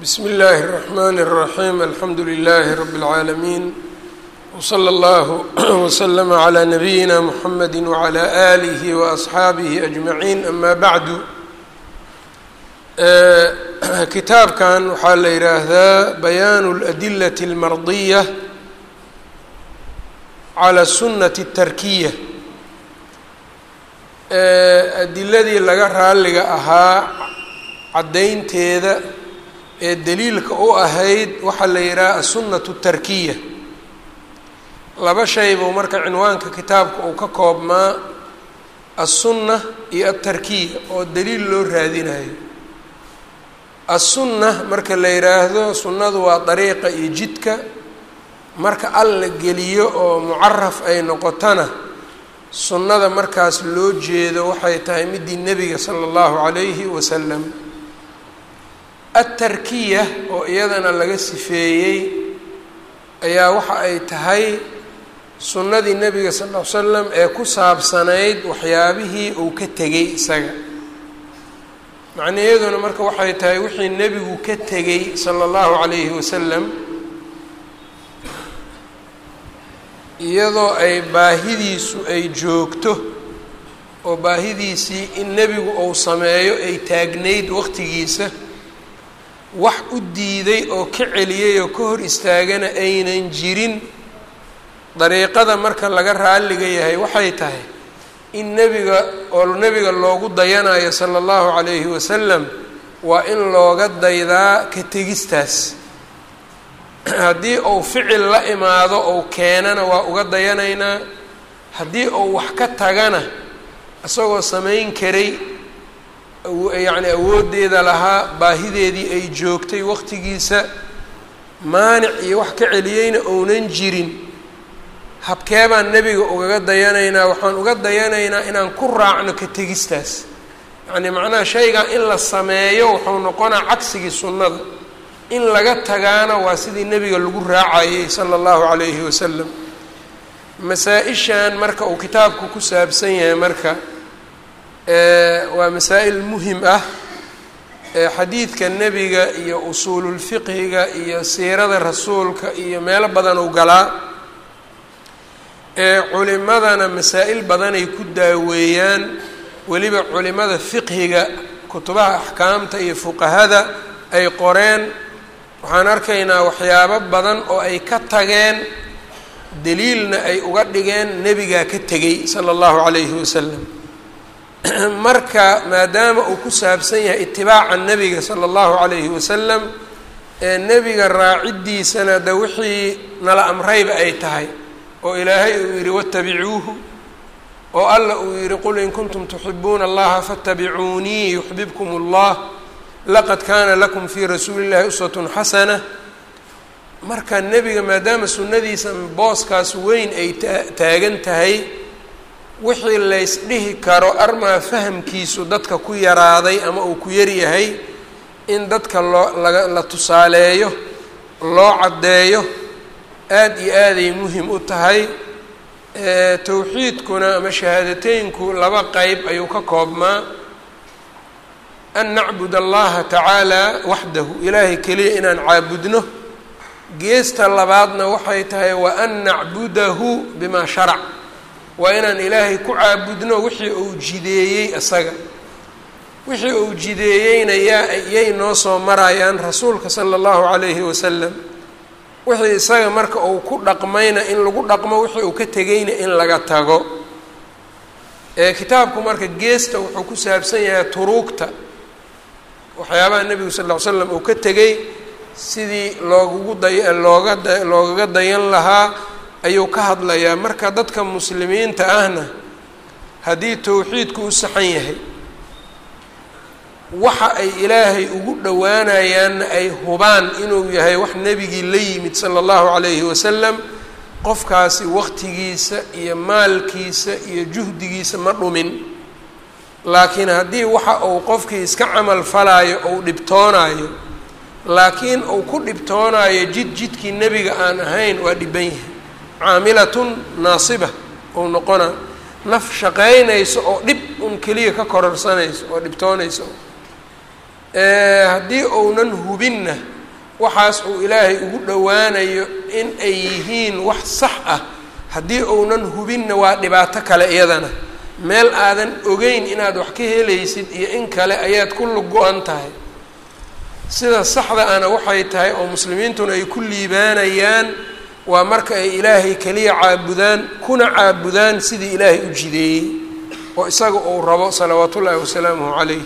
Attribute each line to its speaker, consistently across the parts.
Speaker 1: bsmi اllahi الرحmn الرaحيم alxamdu لlh رb العaalمين وslى اllه وslm عlى نabiyina mحamedi وعlى آlih وأصxaabih أجmaعin ama bعdu kitaabkan waxaa la yidhaahdaa bayaan الأdilaة الmardiية عlى الsunaة الtarkiya adiladii laga raaliga ahaa caddaynteeda ee daliilka u ahayd waxaa la yidhaha aلsunaةu الtarkiya laba shay buu marka cinwaanka kitaabka uu ka koobmaa aلsunna iyo aلtarkiya oo daliil loo raadinayo aلsunna marka la yidhaahdo sunnadu waa dariiqa iyo jidka marka al la geliyo oo mucaraf ay noqotona sunnada markaas loo jeedo waxay tahay midii nebiga sala allahu calayhi wasalam atarkiya oo iyadana laga sifeeyey ayaa waxa ay tahay sunnadii nebiga sal ll ly slam ee ku saabsanayd waxyaabihii uu ka tegey isaga macnaheeduna marka waxay tahay wixii nebigu ka tegey sala allahu calayhi wasalam iyadoo ay baahidiisu ay joogto oo baahidiisii in nebigu uu sameeyo ay taagnayd waqtigiisa wax u diiday oo ka celiyay oo ka hor istaagana aynan jirin dariiqada marka laga raalliga yahay waxay tahay in nebiga oo nebiga loogu dayanayo sala allahu calayhi wasalam waa in looga daydaa ka tegistaas haddii uu ficil la imaado ou keenana waa uga dayanaynaa haddii uu wax ka tagana isagoo samayn karay yacni awooddeeda lahaa baahideedii ay joogtay waqtigiisa maanic iyo wax ka celiyeyna ounan jirin habkee baan nebiga ugaga dayanaynaa waxaan uga dayanaynaa inaan ku raacno ka tegistaas yacni macnaha shaygan in la sameeyo wuxuu noqonaa cagsigii sunnada in laga tagaana waa sidii nebiga lagu raacayay sala allahu calayhi wasalam masaa-ishan marka uu kitaabku ku saabsan yahay marka waa masaa'il muhim ah xadiidka nebiga iyo usuululfiqhiga iyo siirada rasuulka iyo meelo badan u galaa culimadana masaa-il badanay ku daaweeyaan weliba culimada fiqhiga kutubaha axkaamta iyo fuqahada ay qoreen waxaan arkaynaa waxyaabo badan oo ay ka tageen daliilna ay uga dhigeen nebigaa ka tegey sala allahu calayhi wasalam marka maadaama uu ku saabsan yahay itibaaca nebiga sala allahu calayhi wasalam ee nebiga raaciddiisana de wixii nala amrayba ay tahay oo ilaahay uu yidhi watabicuuhu oo alla uu yidhi qul in kuntum tuxibuuna allaha faatabicuunii yuxbibkum allah laqad kaana lakum fii rasuuli llahi uswatun xasana marka nebiga maadaama sunnadiisa booskaas weyn ay taagan tahay wixii laysdhihi karo armaa fahamkiisu dadka ku yaraaday ama uu ku yaryahay in dadka loo laga la tusaaleeyo loo caddeeyo aada iyo aaday muhim u tahay towxiidkuna ama shahaadateynku laba qeyb ayuu ka koobmaa an nacbud allaha tacaala waxdahu ilaahay keliya inaan caabudno geesta labaadna waxay tahay wa an nacbudahu bimaa sharac waa inaan ilaahay ku caabudno wixii uu jideeyey isaga wixii uu jideeyeyna yaa yay noo soo marayaan rasuulka sala allahu calayhi wasalam wixii isaga marka uu ku dhaqmayna in lagu dhaqmo wixii uu ka tegeyna in laga tago kitaabku marka geesta wuxuu ku saabsan yahay turuugta waxyaabaha nebigu sal ll ly slam uu ka tegey sidii loogugu day looga da loogaga dayan lahaa ayuu ka hadlayaa marka dadka muslimiinta ahna haddii towxiidku u saxan yahay waxa ay ilaahay ugu dhowaanayaanna ay hubaan inuu yahay wax nebigii la yimid sala allahu calayhi wasalam qofkaasi waqtigiisa iyo maalkiisa iyo juhdigiisa ma dhumin laakiin haddii waxa uu qofkii iska camal falaayo ou dhibtoonaayo laakiin uu ku dhibtoonaayo jid jidkii nebiga aan ahayn waa dhiban yahay caamilatun naasiba ou noqona naf shaqaynayso oo dhib un keliya ka kororsanayso oo dhibtoonayso haddii ounan hubinna waxaas uu ilaahay ugu dhowaanayo in ay yihiin wax sax ah haddii uunan hubinna waa dhibaato kale iyadana meel aadan ogeyn inaad wax ka helaysid iyo in kale ayaad ku lug-go-an tahay sida saxda ana waxay tahay oo muslimiintuna ay ku liibaanayaan waa marka ay ilaahay keliya caabudaan kuna caabudaan sidii ilaahay u jideeyey oo isaga uu rabo salawaat ullaahi wasalaamuhu calayh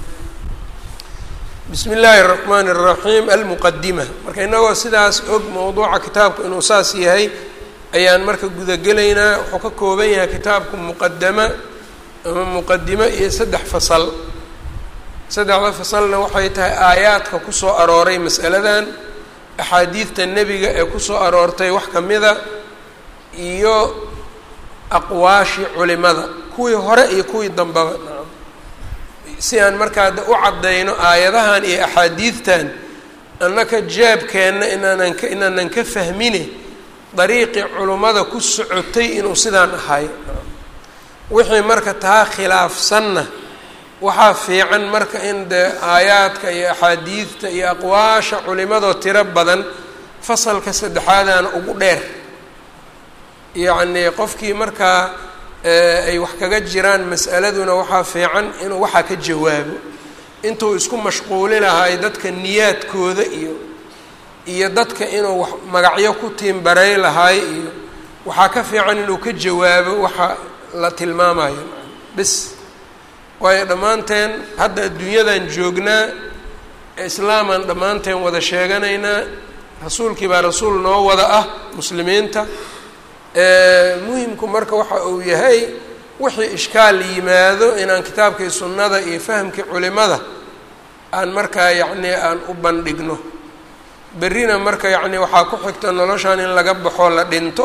Speaker 1: bismi illaahi araxmaan araxiim almuqadima marka inagoo sidaas og mowduuca kitaabku inuu saas yahay ayaan marka gudagelaynaa wuxuu ka kooban yahay kitaabku muqadama ama muqadimo iyo saddex fasal saddexda fasalna waxay tahay aayaadka kusoo arooray mas'aladan axaadiidta nebiga ee kusoo aroortay wax ka mida iyo aqwaashi culimada kuwii hore iyo kuwii dambaba si aan markaa u caddayno aayadahan iyo axaadiidtan annaka jaabkeenna inaanan ka inaanan ka fahmine dariiqii culimmada ku socotay inuu sidaan ahay wixii marka taa khilaafsanna waxaa fiican marka in dee aayaadka iyo axaadiidta iyo aqwaasha culimadoo tiro badan fasalka saddexaadana ugu dheer yacnii qofkii markaa ay wax kaga jiraan mas'aladuna waxaa fiican inuu waxaa ka jawaabo intuu isku mashquuli lahay dadka niyaadkooda iyo iyo dadka inuu wax magacyo ku tiimbaray lahay iyo waxaa ka fiican inuu ka jawaabo waxa la tilmaamayo bis waayo dhammaanteen hadda adduunyadan joognaa islaamaan dhammaanteen wada sheeganaynaa rasuulkii baa rasuul noo wada ah muslimiinta muhimku marka waxa uu yahay wixii ishkaal yimaado inaan kitaabkii sunnada iyo fahamkii culimada aan markaa yacnii aan u bandhigno berrina marka yacni waxaa ku xigta noloshan in laga baxo la dhinto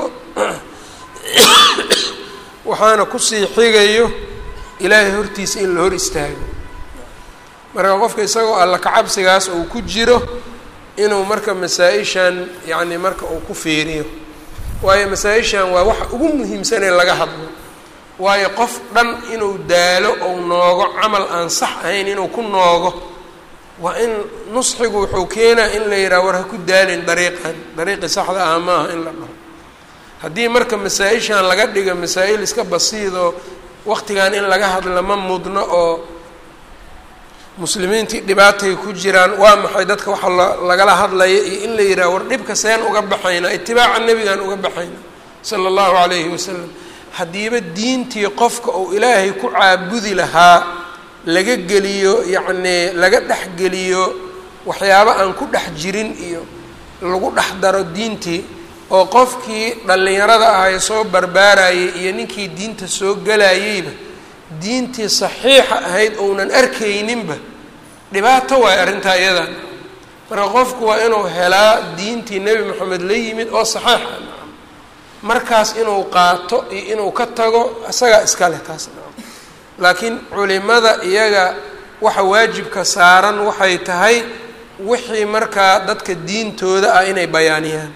Speaker 1: waxaana kusii xigayo ilaahay hortiisa in la hor istaago marka qofka isagoo alla kacabsigaas uu ku jiro inuu marka masaa-ishan yacni marka uu ku fiiriyo waayo masaa-ishan waa waxa ugu muhiimsanee laga hadlo waayo qof dhan inuu daalo ou noogo camal aan sax ahayn inuu ku noogo waa in nusxigu wuxuu keenaa in la yidhaha war ha ku daalin dariiqan dariiqii saxda ah maaha in la dhaho haddii marka masaa-ishan laga dhiga masaa-il iska basiidoo waqtigan in laga hadla ma mudno oo muslimiintii dhibaatay ku jiraan waa maxay dadka waxa lagala hadlaya iyo in la yidhaha war dhibka seen uga baxayna itibaaca nebigan uga baxayna sala allahu calayhi wasalam haddiiba diintii qofka uu ilaahay ku caabudi lahaa laga geliyo yacnii laga dhexgeliyo waxyaabo aan ku dhex jirin iyo lagu dhex daro diintii oo qofkii dhallinyarada ahay soo barbaarayay iyo ninkii diinta soo gelayeyba diintii saxiixa ahayd ounan arkayninba dhibaato waayo arrintaa iyadan marka qofku waa inuu helaa diintii nebi moxamed la yimid oo saxiixa markaas inuu qaato iyo inuu ka tago isagaa iskale taas laakiin culimada iyaga waxa waajibka saaran waxay tahay wixii markaa dadka diintooda ah inay bayaaniyaan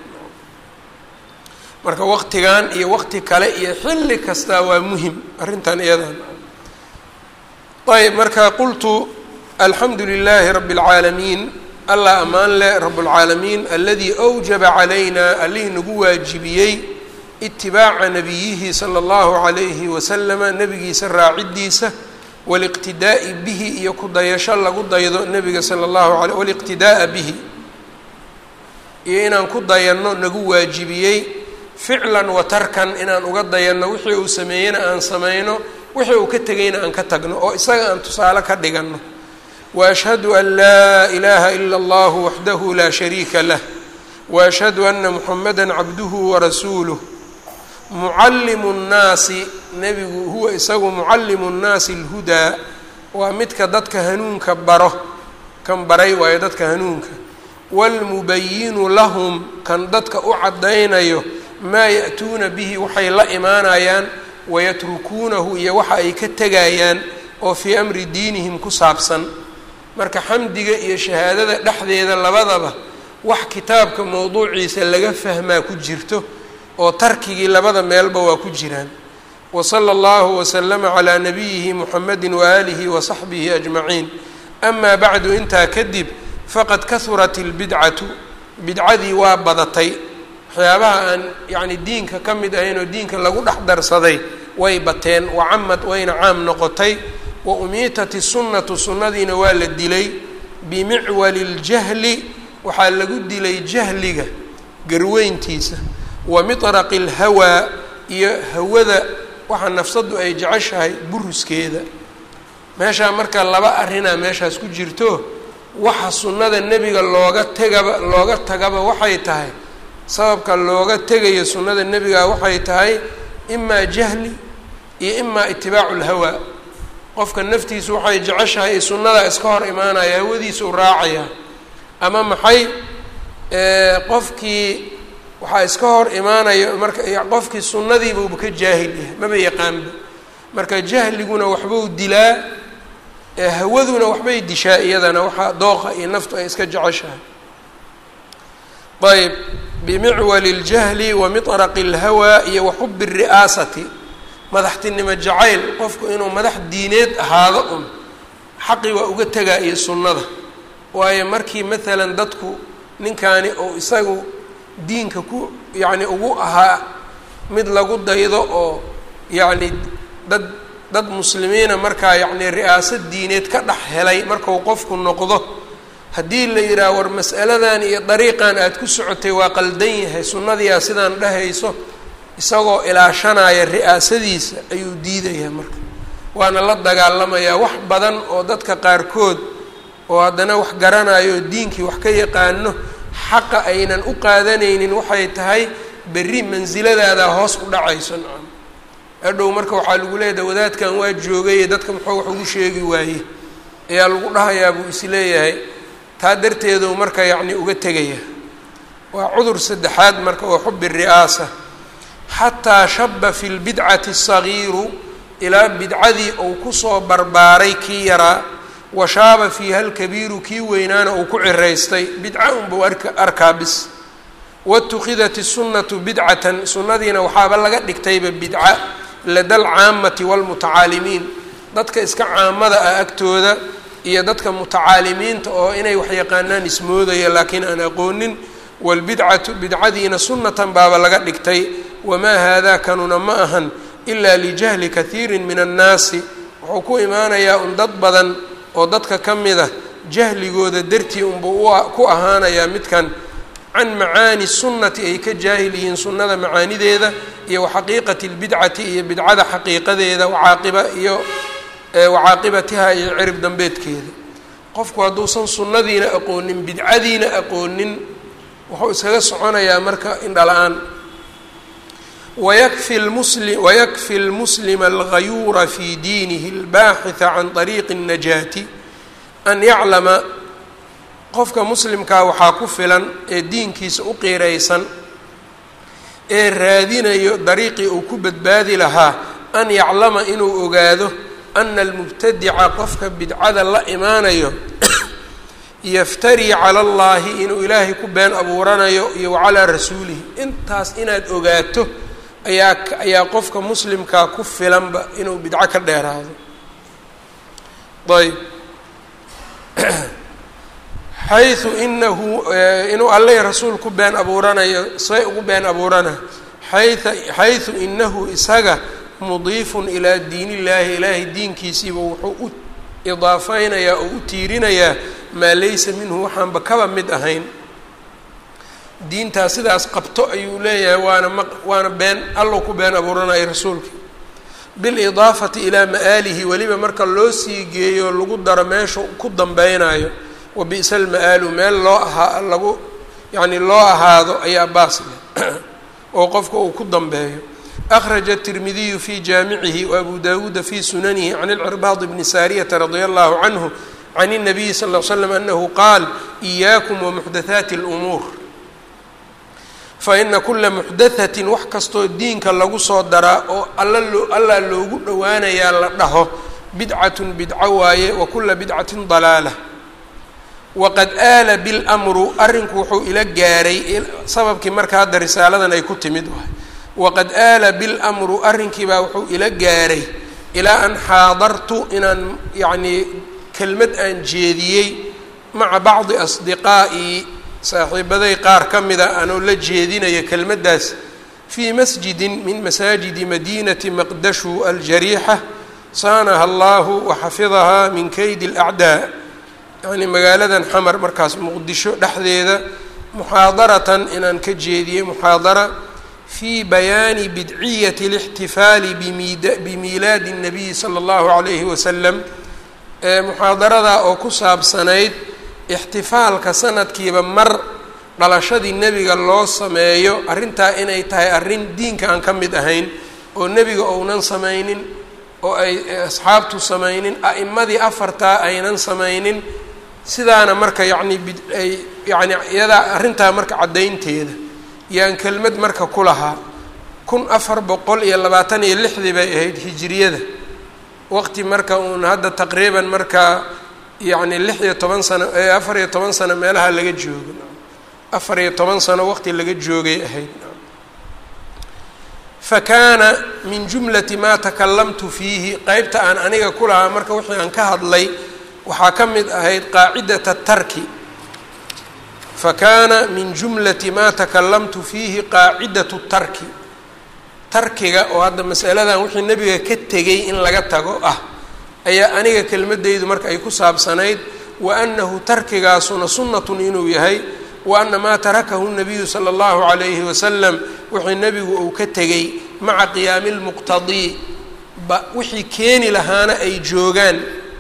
Speaker 1: marka waqtigan iyo waqti kale iyo xilli kastaa waa muhim arrintan iyadan ayb marka qultu alxamdu lilaahi rabi اlcaalamiin allah ammaan leh rab اlcaalamiin aladii awjaba calayna allihii nagu waajibiyey itibaaca nabiyihi sala اllahu calayhi wasalama nebigiisa raacidiisa waliqtidaa'i bihi iyo ku dayasho lagu daydo nebiga sala اllahu alay waliqtidaa'a bihi iyo inaan ku dayanno nagu waajibiyey ficlan wa tarkan inaan uga dayanno wixii uu sameeyeyna aan samayno wixii uu ka tegayna aan ka tagno oo isaga aan tusaale ka dhiganno wa ashhadu an laa ilaaha ila allahu waxdahu laa shariika lah wa ashhadu ana muxamada cabduhu warasuuluh mucallimu nnaasi nebigu huwa isagu mucallimu nnaasi alhudaa waa midka dadka hanuunka baro kan baray waayo dadka hanuunka waalmubayinu lahum kan dadka u caddaynayo maa ya'tuuna bihi waxay la imaanayaan wayatrukuunahu iyo waxa ay ka tegayaan oo fii amri diinihim ku saabsan marka xamdiga iyo shahaadada dhexdeeda labadaba wax kitaabka mowduuciisa laga fahmaa ku jirto oo tarkigii labada meelba waa ku jiraan wa sala allahu wasalama calaa nabiyihi muxamedi waaalihi wa saxbihi ajmaciin amaa bacdu intaa kadib faqad kahurat اlbidcatu bidcadii waa badatay waxyaabaha aan yacni diinka ka mid ahayn oo diinka lagu dhex darsaday way bateen wacamad wayna caam noqotay wa umiitat isunnatu sunnadiina waa la dilay bimicwali اljahli waxaa lagu dilay jahliga garweyntiisa wa miطraqi اlhawaa iyo hawada waxa nafsaddu ay jeceshahay buruskeeda meeshaa marka laba arrinaa meeshaas ku jirto waxa sunnada nebiga looga tegaba looga tagaba waxay tahay sababka looga tegayo sunnada nebiga waxay tahay imaa jahli iyo imaa itibaacu lhawaa qofka naftiisu waxay jeceshahay i sunnadaa iska hor imaanaya hawadiisa u raacaya ama maxay qofkii waxaa iska hor imaanaya marka qofkii sunnadiibuuba ka jaahil yahay maba yaqaanba marka jahliguna waxbuu dilaa hawaduna waxbay dishaa iyadana waxaa dooqa iyo naftu ay iska jeceshahay ayb bimicwali اljahli wa miطraqi اlhawaa iyo wa xubi الri'aasati madaxtinimo jacayl qofku inuu madax diineed ahaado un xaqi waa uga tegaa iyo sunnada waayo markii maalan dadku ninkaani ou isagu diinka ku yacni ugu ahaa mid lagu daydo oo yacni dad dad muslimiina markaa yacni ri'aasad diineed ka dhex helay markau qofku noqdo haddii la yidhaah war mas'aladan iyo dariiqan aada ku socotay waa qaldan yahay sunnadiyaa sidaan dhehayso isagoo ilaashanaya ri'aasadiisa ayuu diidayaa marka waana la dagaalamayaa wax badan oo dadka qaarkood oo haddana wax garanayo oo diinkii wax ka yaqaano xaqa aynan u qaadanaynin waxay tahay berri mansiladaada hoos u dhacayso nacam adhow marka waxaa lagu leeyahay wadaadkan waa joogaye dadka muxuu wax ugu sheegi waaye ayaa lagu dhahayaa buu isleeyahay taa darteedu marka yacni uga tegaya waa cudur saddexaad marka oo xubi ri'aasa xataa shaba fi lbidcati asagiiru ilaa bidcadii uu kusoo barbaaray kii yaraa wa shaaba fiiha alkabiiru kii weynaana uu ku ciraystay bidca unbuu arka arkaa bis watukhidat isunnatu bidcatan sunnadiina waxaaba laga dhigtayba bidca lada alcaamati waalmutacaalimiin dadka iska caamada ah agtooda iyo dadka mutacaalimiinta oo inay wax yaqaanaan ismoodaya laakiin aan aqoonin waalbidcatu bidcadiina sunnatan baaba laga dhigtay wamaa haadaa kanuna ma ahan ilaa lijahli kathiirin min annaasi wuxuu ku imaanayaa un dad badan oo dadka ka mid ah jahligooda dartii unbuu ku ahaanayaa midkan can macaani sunnati ay ka jaahil yihiin sunnada macaanideeda iyo waxaqiiqati lbidcati iyo bidcada xaqiiqadeeda wacaaqiba iyo wacaaqibatiha iyo cirib dambeedkeeda qofku hadduusan sunnadiina aqoonin bidcadiina aqoonin wuxuu iskaga soconayaa marka indhala-aan wayakfi lmusli wayakfi lmuslima alghayuura fi diinihi albaaxitha can طariiqi الnajaati an yaclama qofka muslimkaa waxaa ku filan ee diinkiisa u qiiraysan ee raadinayo dariiqii uu ku badbaadi lahaa an yaclama inuu ogaado ana almubtadica qofka bidcada la imaanayo yaftarii cala allahi inuu ilaahay ku been abuuranayo iyo wacalaa rasuulihi intaas inaad ogaato ayaa ayaa qofka muslimkaa ku filanba inuu bidco ka dheeraado ayb xayu inahu inuu alleh rasuul ku been abuuranayo say ugu been abuurana xaya xaysu inahu isaga mudiifun ilaa diin illaahi ilaahay diinkiisiiba wuxuu u idaafeynayaa oo u tiirinayaa maa laysa minhu waxaanba kaba mid ahayn diintaas sidaas qabto ayuu leeyahay waana ma waana been allow ku been abuuranaya rasuulka bilidaafati ilaa ma'aalihi weliba marka loo sii geeyo lagu daro meesha ku dambeynayo wa bi'sa alma'aalu meel loo ahaa lagu yacni loo ahaado ayaa baas leh oo qofka uu ku dambeeyo akhraja الtirmidiyu fi jaamicihi wabu dawuuda fi sunanihi can اlcirbaad bni saariyata radia allahu canhu can الnabiyi sal ll slam anahu qaal إiyaakum wamuxdathaati اlumuur faina kula muxdathatin wax kastoo diinka lagu soo daraa oo alla loo allaa loogu dhowaanayaa la dhaho bidcatun bidco waaye wa kula bidcatin dalaala waqad aala bilmru arrinku wuxuu ila gaaray sababkii marka hadda risaaladan ay ku timid waay waqad aala bilmru arrinkiibaa wuxuu ila gaaray ilaa an xaadartu inaan yacnii kelmad aan jeediyey maca bacdi asdiqaa'ii saaxiibaday qaar ka mida anoo la jeedinaya kelmaddaas fii masjidin min masaajidi madiinati maqdashu aljariixa saanaha allahu waxafidahaa min keydi alacdaa yacnii magaaladan xamar markaas muqdisho dhexdeeda muxaadaratan inaan ka jeediyey muxaadara fii bayaani bidciyati اlاxtifaali bimiilaadi الnabiyi salى اllahu عalayhi wasalam muxaadaradaa oo ku saabsanayd ixtifaalka sanadkiiba mar dhalashadii nebiga loo sameeyo arrintaa inay tahay arrin diinka aan ka mid ahayn oo nebiga ounan samaynin oo ay asxaabtu samaynin a'imadii afartaa aynan samaynin sidaana marka yacni biay yacni iyadaa arrintaa marka caddaynteeda yaan kelmad marka ku lahaa kun afar boqol iyo labaatan iyo lixdii bay ahayd hijiriyada waqti marka uun hadda taqriiban markaa yacni lix iyo toban sano afar iyo toban sano meelaha laga joogo afar iyo toban sano waqti laga joogay ahayd fa kaana min jumlati maa takalamtu fiihi qeybta aan aniga ku lahaa marka wixii aan ka hadlay waxaa ka mid ahayd qaacidata tarki fa kaana min jumlati maa takalamtu fiihi qaacidatu tarki tarkiga oo hadda masaladan wixii nebiga ka tegay in laga tago ah ayaa aniga kelmadeydu marka ay ku saabsanayd wa annahu tarkigaasuna sunnatun inuu yahay wa ana maa tarakahu nabiyu sala allahu calayhi wasalam wixii nebigu uu ka tegay maca qiyaami lmuqtadii ba wixii keeni lahaana ay joogaan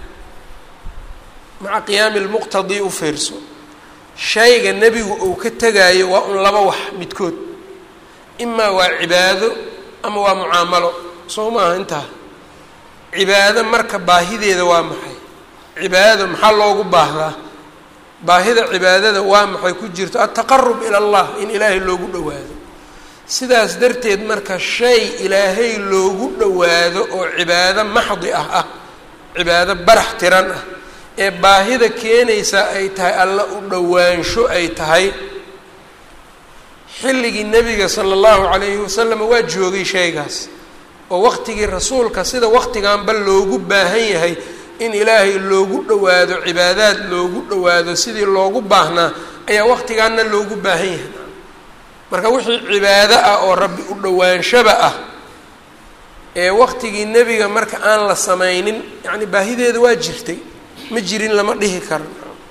Speaker 1: maca qiyaami lmuqtadii u fiirso shayga nebigu uu ka tegaayo waa un laba wax midkood imaa waa cibaado ama waa mucaamalo soo maaha intaa cibaado marka baahideeda waa maxay cibaadada maxaa loogu baahdaa baahida cibaadada waa maxay ku jirto altaqarub ila allah in ilaahay loogu dhowaado sidaas darteed marka shay ilaahay loogu dhowaado oo cibaado maxdi ah ah cibaado barax tiran ah ee baahida keenaysa ay tahay alla u dhowaansho ay tahay xilligii nebiga sala allahu calayhi wasalam waa joogay shaygaas oo waqtigii rasuulka sida waqtiganba loogu baahan yahay in ilaahay loogu dhowaado cibaadaad loogu dhowaado sidii loogu baahnaa ayaa waqtigaana loogu baahan yahay marka wixii cibaado ah oo rabbi u dhowaanshoba ah ee waqtigii nebiga marka aan la samaynin yacni baahideeda waa jirtay ma jirin lama dhihi karo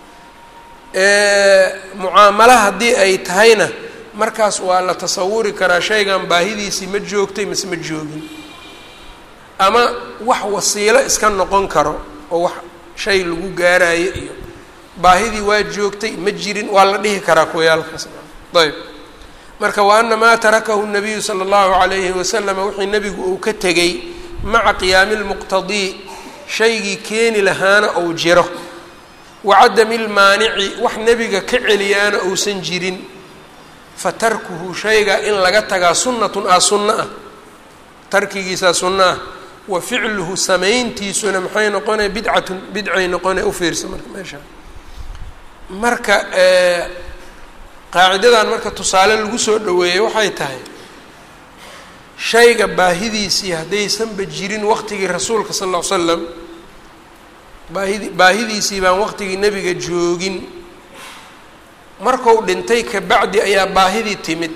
Speaker 1: mucaamalo haddii ay tahayna markaas waa la tasawuri karaa shaygan baahidiisii ma joogtay mise ma joogin ama wax wasiilo iska noqon karo oo wax shay lagu gaarayo iyo baahidii waa joogtay ma jirin waa la dhihi karaa kuwayaalkaas ayb marka wa ana maa tarakahu nabiyu sala allahu calayhi wasalama wixii nebigu uu ka tegay maca qiyaami lmuqtadii shaygii keeni lahaana ou jiro wa cadami lmaanici wax nebiga ka celiyaana uusan jirin fa tarkuhu shayga in laga tagaa sunnatun ah sunno ah tarkigiisaa sunno ah wa ficluhu samayntiisuna maxay noqonaya bidcatun bidcay noqonaya u fiirsa marka meesha marka qaacidadan marka tusaale lagu soo dhaweeyey waxay tahay shayga baahidiisii haddaysanba jirin waqtigii rasuulka sal ll ly slam baahidi baahidiisii baan waqtigii nebiga joogin marku dhintay kabacdi ayaa baahidii timid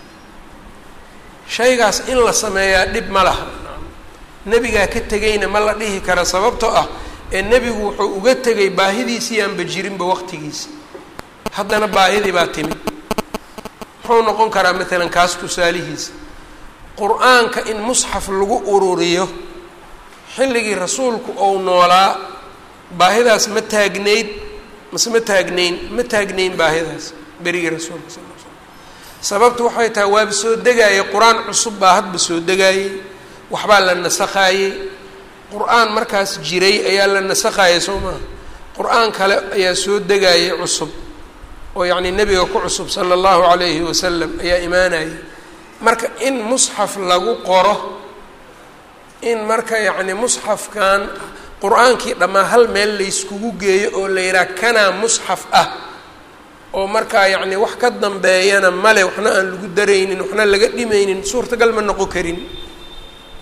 Speaker 1: shaygaas in la sameeyaa dhib ma laha nebigaa ka tegayna ma la dhihi kara sababtoo ah ee nebigu wuxuu uga tegay baahidiisii aanba jirinba waqtigiisa haddana baahidii baa timid muxuu noqon karaa maalan kaas tusaalihiisa qur-aanka in musxaf lagu ururiyo xilligii rasuulku ou noolaa baahidaas ma taagnayd mase ma taagnayn ma taagnayn baahidaas berigii rasuulka sal l slam sababtu waxay tahay waaba soo degaayay qur-aan cusub baa hadba soo degaayey waxbaa la nasakhaayey qur-aan markaas jiray ayaa la nasakhaayay soo maha qur-aan kale ayaa soo degaayay cusub oo yacnii nebiga ku cusub sala allahu calayhi wasalam ayaa imaanayay marka in musxaf lagu qoro in marka yacni musxafkan qur-aankii dhammaa hal meel layskugu geeyo oo la yidhaha kanaa musxaf ah oo markaa yacni wax ka dambeeyana male waxna aan lagu daraynin waxna laga dhimaynin suurtagal ma noqon karin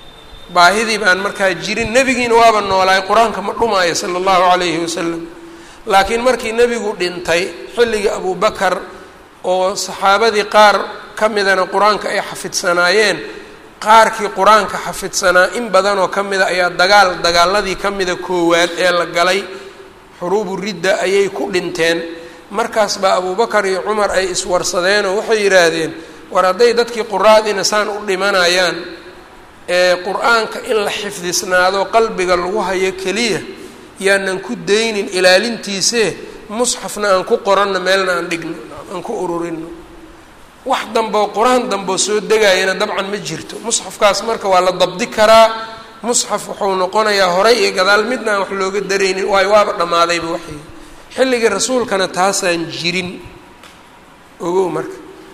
Speaker 1: baahidii baan markaa jirin nebigiina waaba noolaay qur-aanka ma dhumaayo sala allahu calayhi wasalam laakiin markii nebigu dhintay xilligii abubakar oo saxaabadii qaar ka midana qur-aanka ay xafidsanaayeen qaarkii qur-aanka xafidsanaa in badanoo ka mida ayaa dagaal dagaaladii ka mida koowaad ee la galay xuruubu ridda ayay ku dhinteen markaas baa abubakar iyo cumar ay iswarsadeenoo waxay yidhaahdeen war hadday dadkii quraadiina saan u dhimanayaan ee qur-aanka in la xifdisnaado qalbiga lagu hayo keliya yaanan ku daynin ilaalintiisee musxafna aan ku qoranno meelna aan dhigno aan ku ururino wax dambeo qur-aan dambeo soo degayana dabcan ma jirto musxafkaas marka waa la dabdi karaa musxaf wuxuu noqonayaa horay iyo gadaal midna aan wax looga daraynin waayo waaba dhammaadayba waxay xilligii rasuulkana taasaan jirin ogow marka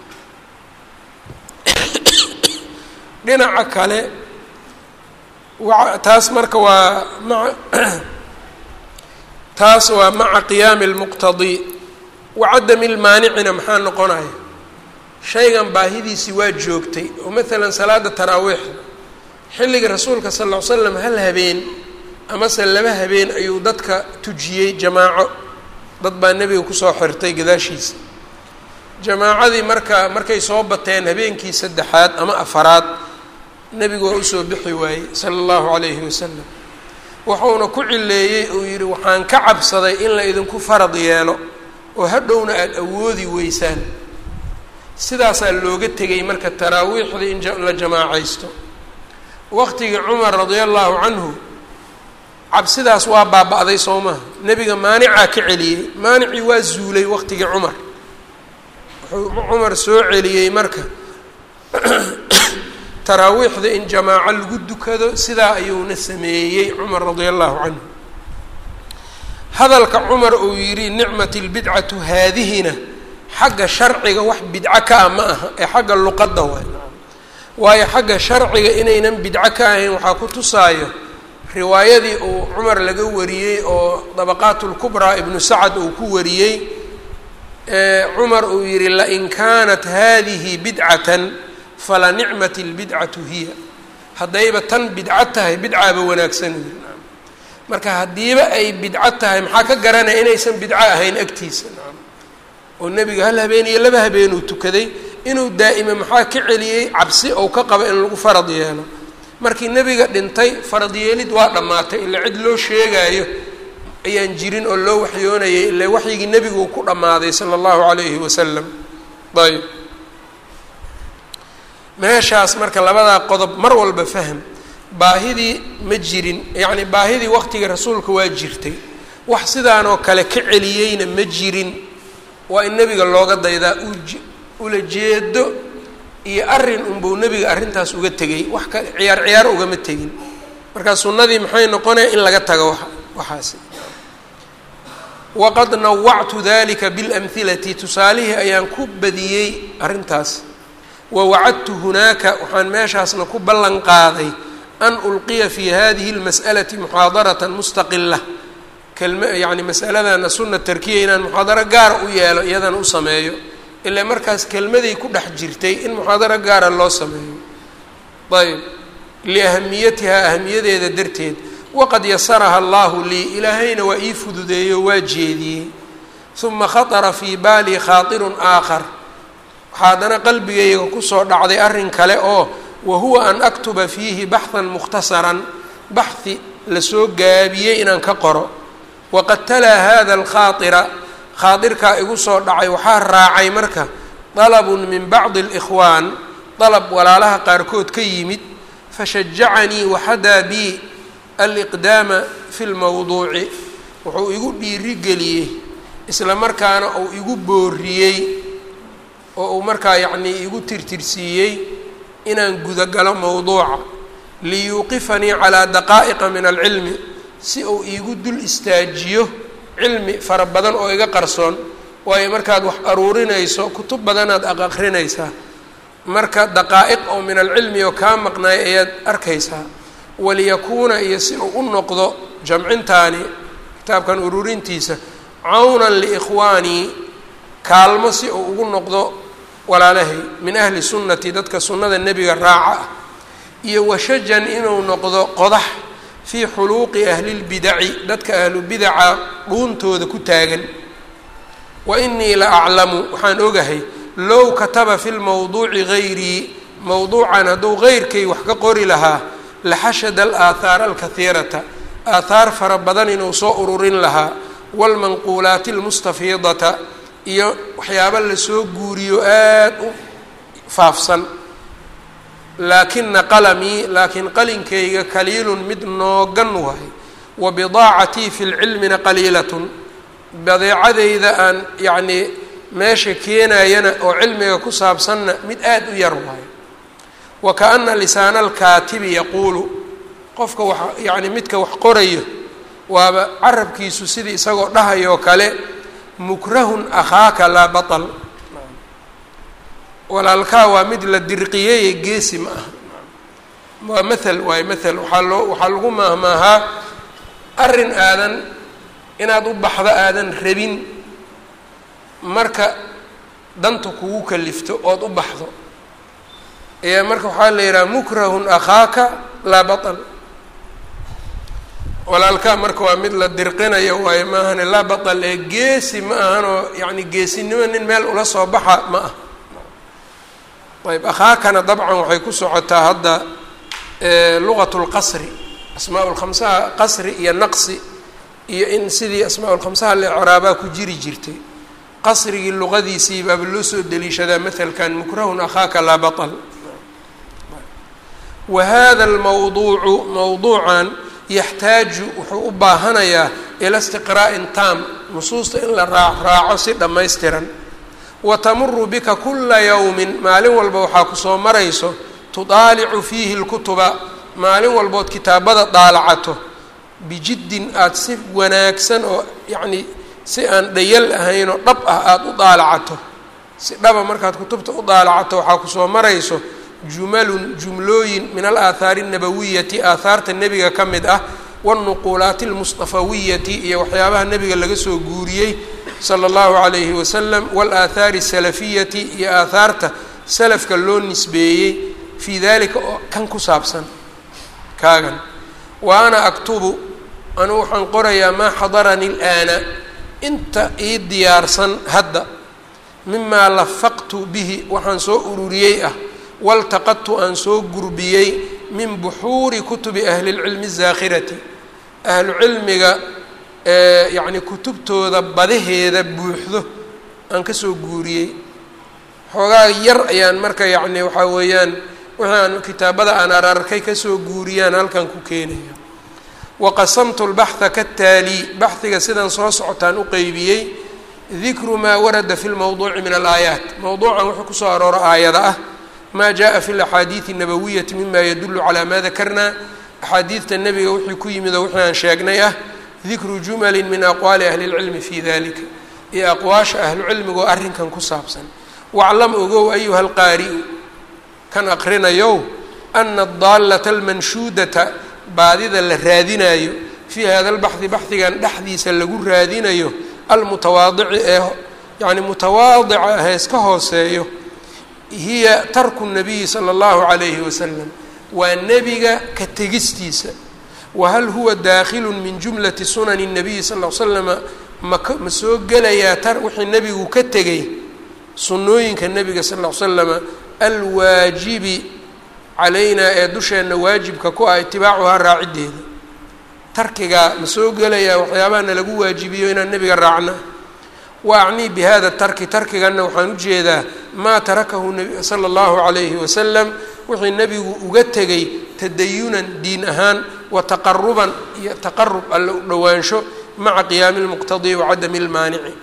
Speaker 1: dhinaca kale wa taas marka waa maa taas waa maca qiyaami lmuqtadii wacadami lmaanicina maxaa noqonaya shaygan baahidiisii waa joogtay oo maalan salaada taraawiixda xilligii rasuulka sal ll ly slam hal habeen amase laba habeen ayuu dadka tujiyey jamaaco dad baa nebiga kusoo xirtay gadaashiisa jamaacadii marka markay soo bateen habeenkii saddexaad ama afaraad nebigu waa usoo bixi waayey sala allahu calayhi wasalam wuxuuna ku cileeyey uu yidhi waxaan ka cabsaday in la idinku farad yeelo oo hadhowna aada awoodi weysaan sidaasaa looga tegay marka taraawiixdii in la jamaacaysto waqtigii cumar radia allahu canhu cabsidaas waa baaba-day soo maha nebiga maanicaa ka celiyey maanicii waa zuulay waqtigii cumar wuxuu cumar soo celiyey marka taraawiixda in jamaaco lagu dukado sidaa ayuuna sameeyey cumar radia allahu canhu hadalka cumar uu yidhi nicmat lbidcatu haadihina xagga sharciga wax bidco ka ah ma aha ee xagga luqadda waay waayo xagga sharciga inaynan bidco ka ahayn waxaa ku tusaayo riwaayadii uu cumar laga wariyey oo dabaqaat lkubraa ibnu sacad uu ku wariyey cumar uu yihi lain kaanat hadihi bidcatan fala nicmat lbidcatu hiya haddayba tan bidco tahay bidcaaba wanaagsan yiri marka haddiiba ay bidco tahay maxaa ka garanaya inaysan bidco ahayn agtiisa oo nebiga hal habeen iyo laba habeenuu tukaday inuu daa'ima maxaa ka celiyey cabsi ou ka qabo in lagu farad yeelo markii nebiga dhintay farad yeelid waa dhammaatay ila cid loo sheegaayo ayaan jirin oo loo waxyoonayay ila waxyigii nebigu ku dhammaaday sala allahu calayhi wasalam ayb meeshaas marka labadaa qodob mar walba fahm baahidii ma jirin yacni baahidii waqtigii rasuulka waa jirtay wax sidaanoo kale ka celiyeyna ma jirin waa in nebiga looga daydaa ula jeedo iyo arrin unbuu nebiga arrintaas uga tegay wax ka ciyaar ciyaar ugama tegin marka sunnadii maxay noqonaya in laga tago wa waxaasi waqad nawactu dalika biاlamhilati tusaalihii ayaan ku badiyey arrintaas wawacadtu hunaaka waxaan meeshaasna ku ballan qaaday an ulqiya fi hadihi اlmas'alati muxaadarata mustaqila kelma yacni masaladana sunna tarkiya inaan muxaadaro gaara u yeelo iyadana u sameeyo ilaa markaas kelmaday ku dhex jirtay in muxaadaro gaara loo sameeyo ayb liahamiyatihaa ahamiyadeeda darteed waqad yasaraha allahu lii ilaahayna waa ii fududeeyo waa jeediyey uma khatara fii baali khaatirun aakhar waxaa haddana qalbigayga kusoo dhacday arrin kale oo wa huwa an aktuba fiihi baxhan mukhtasaran baxhi lasoo gaabiyey inaan ka qoro waqad talaa hada alkhaaira khaadirkaa igu soo dhacay waxaa raacay marka dalabun min bacdi alikhwaan dalab walaalaha qaarkood ka yimid fashajacanii waxadaa bii aliqdaama fi lmowduuci wuxuu igu dhiirigeliyey isla markaana uu igu booriyey oo uu markaa yacnii igu tirtirsiiyey inaan gudagalo mowduuca liyuuqifanii calaa daqaa'iqa min alcilmi si uu iigu dul istaajiyo cilmi fara badan oo iga qarsoon waayo markaad wax aruurinayso kutub badanaad aq aqrinaysaa marka daqaa'iq oo min alcilmi oo kaa maqnaay ayaad arkaysaa waliyakuuna iyo si uu u noqdo jamcintaani kitaabkan ururintiisa cawnan liikhwaanii kaalmo si uu ugu noqdo walaalahay min ahli sunnati dadka sunnada nebiga raaca ah iyo washajan inuu noqdo qodax fii xuluuqi ahlilbidaci dadka ahlu bidaca dhuuntooda ku taagan wa inii la aclamu waxaan ogahay low kataba fi lmawduuci gayrii mowduucan hadduu geyrkay wax ka qori lahaa laxashada alaahaara alkahiirata aathaar fara badan inuu soo ururin lahaa waalmanquulaati almustafiidata iyo waxyaaba lasoo guuriyo aada u faafsan laakina qalamii laakiin qalinkayga kaliilun mid noogan wahay wa bidaacatii fi lcilmina qaliilatun badeecadayda aan yacnii meesha keenayana oo cilmiga ku saabsanna mid aada u yar waayo wa kaana lisaana alkaatibi yaquulu qofka wax yacni midka wax qorayo waaba carabkiisu sidii isagoo dhahayoo kale mukrahun akhaaka laa batal walaalkaa waa mid la dirqiyeye geesi ma aha waa mathal waayo mathal waxaa loo waxaa lagu maahmaahaa arrin aadan inaad u baxdo aadan rabin marka danta kugu kalifto ood u baxdo ayaa marka waxaa la yidhaha mukrahun akhaaka laa batal walaalkaa marka waa mid la dirqinayo waayo maahane laa batal ee geesi ma ahanoo yacni geesinimo nin meel ula soo baxa ma ah ayb akhaakana dabcan waxay ku socotaa hadda lugat lqasri asmaa lkhamsaha qasri iyo naqsi iyo in sidii asmaa lkhamsaha lecraabaa ku jiri jirtay qasrigii luqadiisii baaba loo soo deliishadaa mahalkan mukrahun akhaaka laa batal wa hada almawduucu mawduucan yaxtaaju wuxuu u baahanayaa ila istiqraa'in taam nusuusta in la raa raaco si dhammaystiran wa tamuru bika kula yowmin maalin walba waxaa kusoo marayso tudaalicu fiihi lkutuba maalin walbood kitaabada daalacato bijiddin aada si wanaagsan oo yacnii si aan dhayal ahayn oo dhab ah aada u daalacato si dhaba markaad kutubta u daalacato waxaa kusoo marayso jumalun jumlooyin min alaahaari annabawiyati aahaarta nebiga ka mid ah wاlnuquulaati almusطafawiyati iyo waxyaabaha nebiga laga soo guuriyey sala اllahu calayhi wasalam wاlaahaari asalafiyati iyo aahaarta salafka loo nisbeeyey fii dalika oo kan ku saabsan kaagan wa ana aktubu anugu waxaan qorayaa maa xadarani اlآana inta ii diyaarsan hadda mimaa lafaqtu bihi waxaan soo ururiyey ah waltaqadtu aan soo gurbiyey min buxuuri kutubi ahli اlcilmi الzaakhirati ahlu cilmiga yacni kutubtooda badaheeda buuxdo aan kasoo guuriyey xoogaa yar ayaan marka yacni waxaa weeyaan wixii aan kitaabada aan ararkay kasoo guuriyaan halkan ku keenaya waqasamtu lbaxha kataalii baxhiga sidan soo socotaan u qeybiyey dikru maa warada fi lmowduuci min alaayaat mowduucan wuxuu kusoo arooro aayada ah ma jaءa fi اlaxaadiiثi الnabawiyati mima yadulu calى ma dakarna axaadiidta nebiga wixii ku yimid oo wixii aan sheegnay ah dikru jumali min aqwaali ahli اlcilmi fi dalika iyo aqwaasha ahlucilmiga oo arrinkan ku saabsan waclam ogow ayuha alqaari'u kan aqrinayow ana adaalata almanshuudata baadida la raadinayo fii hada lbaxdi baxdigan dhexdiisa lagu raadinayo almutawaadici ee yani mutawaadica hees ka hooseeyo hiya tarku nabiyi sala allahu calayhi wasalam waa nebiga ka tegistiisa wahal huwa daakhilu min jumlati sunani nabiyi sal l slama maka ma soo gelayaa tar wixii nebigu ka tegay sunnooyinka nebiga sal l slama alwaajibi calaynaa ee dusheenna waajibka ku ah itibaacuhaa raaciddeeda tarkigaa ma soo gelayaa waxyaabaha nalagu waajibiyo inaan nebiga raacna wa acnii bi hada tarki tarkiganna waxaan ujeedaa maa tarakahu sala allahu calayhi wasalam wixii nebigu uga tegay tadayunan diin ahaan wa taqaruban iyo taqarub alla u dhowaansho maca qiyaami lmuqtadii wa cadami lmaanici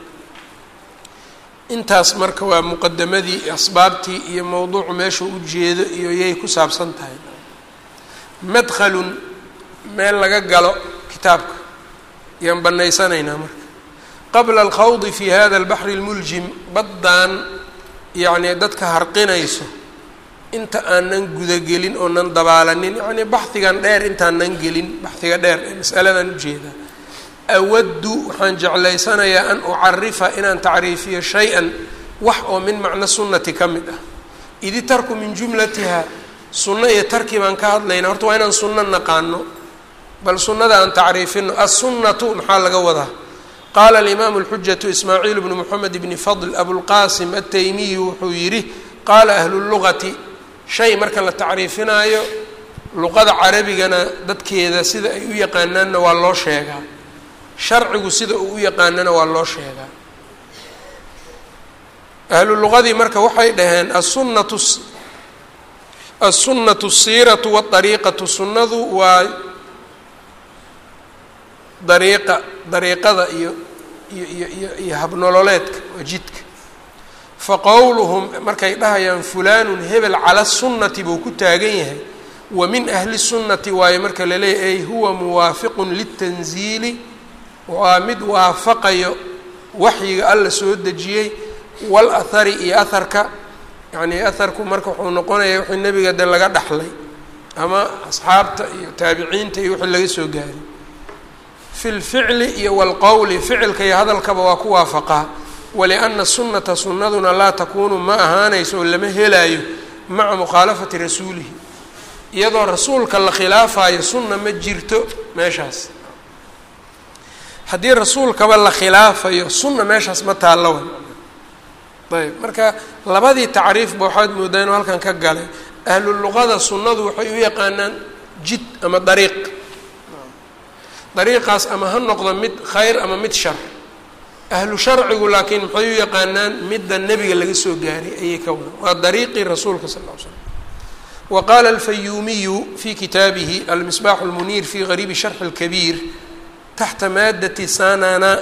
Speaker 1: intaas marka waa muqadamadii asbaabtii iyo mowduucu meeshuu ujeedo iyo yay ku saabsan tahay madhalun meel laga galo kitaabka yaan banaysanaynaa marka qabla alkhawdi fi hada albaxri اlmuljim baddaan yacni dadka harqinayso inta aanan gudagelin oonan dabaalanin yacnii baxdigan dheer intaanan gelin baxdiga dheer ee masaladan ujeedaa awaddu waxaan jeclaysanayaa an ucarifa inaan tacriifiyo shay-an wax oo min macno sunnati ka mid ah idi tarku min jumlatiha sunno iyo tarki baan ka hadlaynaa horta waa inaan sunno naqaano bal sunnada aan tacriifino assunnatu maxaa laga wadaa qaala alimaamu اlxujaةu ismaaciil bnu moxamed bni fadl abulqasim ataymiyu wuxuu yidhi qaala ahlu lugati shay marka la tacriifinaayo luqada carabigana dadkeeda sida ay u yaqaanaanna waa loo sheegaa sharcigu sida uu u yaqaanana waa loo sheegaa ahlu luqadii marka waxay dhaheen asunatu aلsunaةu الsiiraةu wالطariiqaةu sunnadu waa dariiqa dariiqada iyo iyo iyo iyo iyo habnololeedka waa jidka faqowluhum markay dhahayaan fulaanun hebel cala sunnati buu ku taagan yahay wa min ahli sunnati waayo marka la leeyahy ay huwa muwaafiqun litanziili waa mid waafaqayo waxyiga alla soo dejiyey wal ahari iyo aharka yacnii aharku marka wuxuu noqonaya wixii nebiga de laga dhaxlay ama asxaabta iyo taabiciinta iyo wixii laga soo gaaray fi lficli iyo walqowli ficilka iyo hadalkaba waa ku waafaqaa walianna sunnata sunnaduna laa takuunu ma ahaanayso oo lama helaayo maca mukhaalafati rasuulihi iyadoo rasuulka la khilaafayo sunna ma jirto meeshaas haddii rasuulkaba la khilaafayo sunna meeshaas ma taallowa ayb marka labadii tacriifba waxaad moodaa inuu halkan ka galay ahlu luqada sunnadu waxay u yaqaanaan jid ama dariiq dariiqaas ama ha noqdo mid khayr ama mid shar ahlu sharcigu laakiin maxay u yaqaanaan midda nebiga laga soo gaaray ayay ka wadan waa dariiqii rasuulka sal ll ly slam wa qaala alfayuumiyu fi kitaabihi almisbaaxu lmuniir fi gariibi sharxi اlkabiir taxta maadati sanana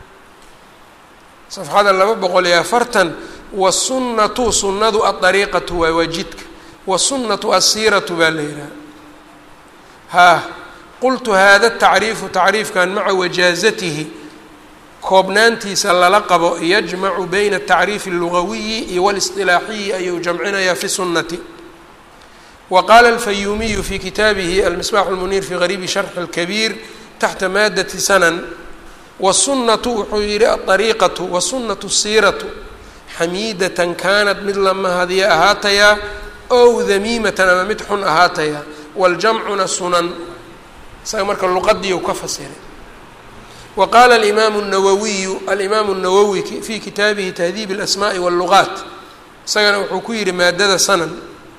Speaker 1: safxada laba boqol iyo afartan wasunnatu sunnadu adariiqatu waa waa jidka wasunnatu asiiratu baa la yidhaha haa qultu hada tacriifu tacriifkan maca wajaazatihi koobnaantiisa lala qabo yajmacu bayna atacriifi allugawiyi iyo walisطilaaxiyi ayuu jamcinayaa fi sunnati wa qaala alfayuumiyu fi kitaabihi almisbaaxu lmuniir fi gariibi sharxi اlkabiir taxta maadati sanan wasunnatu wuxuu yihi aariiqatu wasunnatu siiratu xamiidatan kaanat mid la mahadiya ahaatayaa ow damiimatan ama mid xun ahaatayaa waljamcuna sunan isaga marka luqadiiu ka fasiray wa qaala alimaamu nawawiyu alimaamu nawowi fi kitaabihi tahdiib اlasmaai wاllugaat isagana wuxuu ku yihi maadada sanan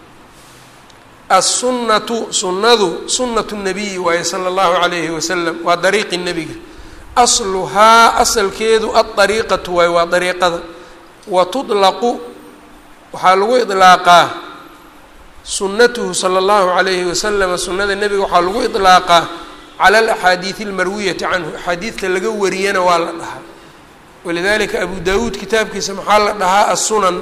Speaker 1: assunnatu sunnadu sunnatu nabiyi waaye sala allahu calayhi wasalam waa dariiqi nebiga asluhaa asalkeedu adariiqatu waaye waa dariiqada wa tudlaqu waxaa lagu idlaaqaa sunnatuhu sala allahu calayhi wasalama sunnada nebiga waxaa lagu idlaaqaa cala alaxaadiidi almarwiyati canhu axaadiidta laga wariyana waa la dhahaa walidalika abu dawuud kitaabkiisa maxaa la dhahaa assunan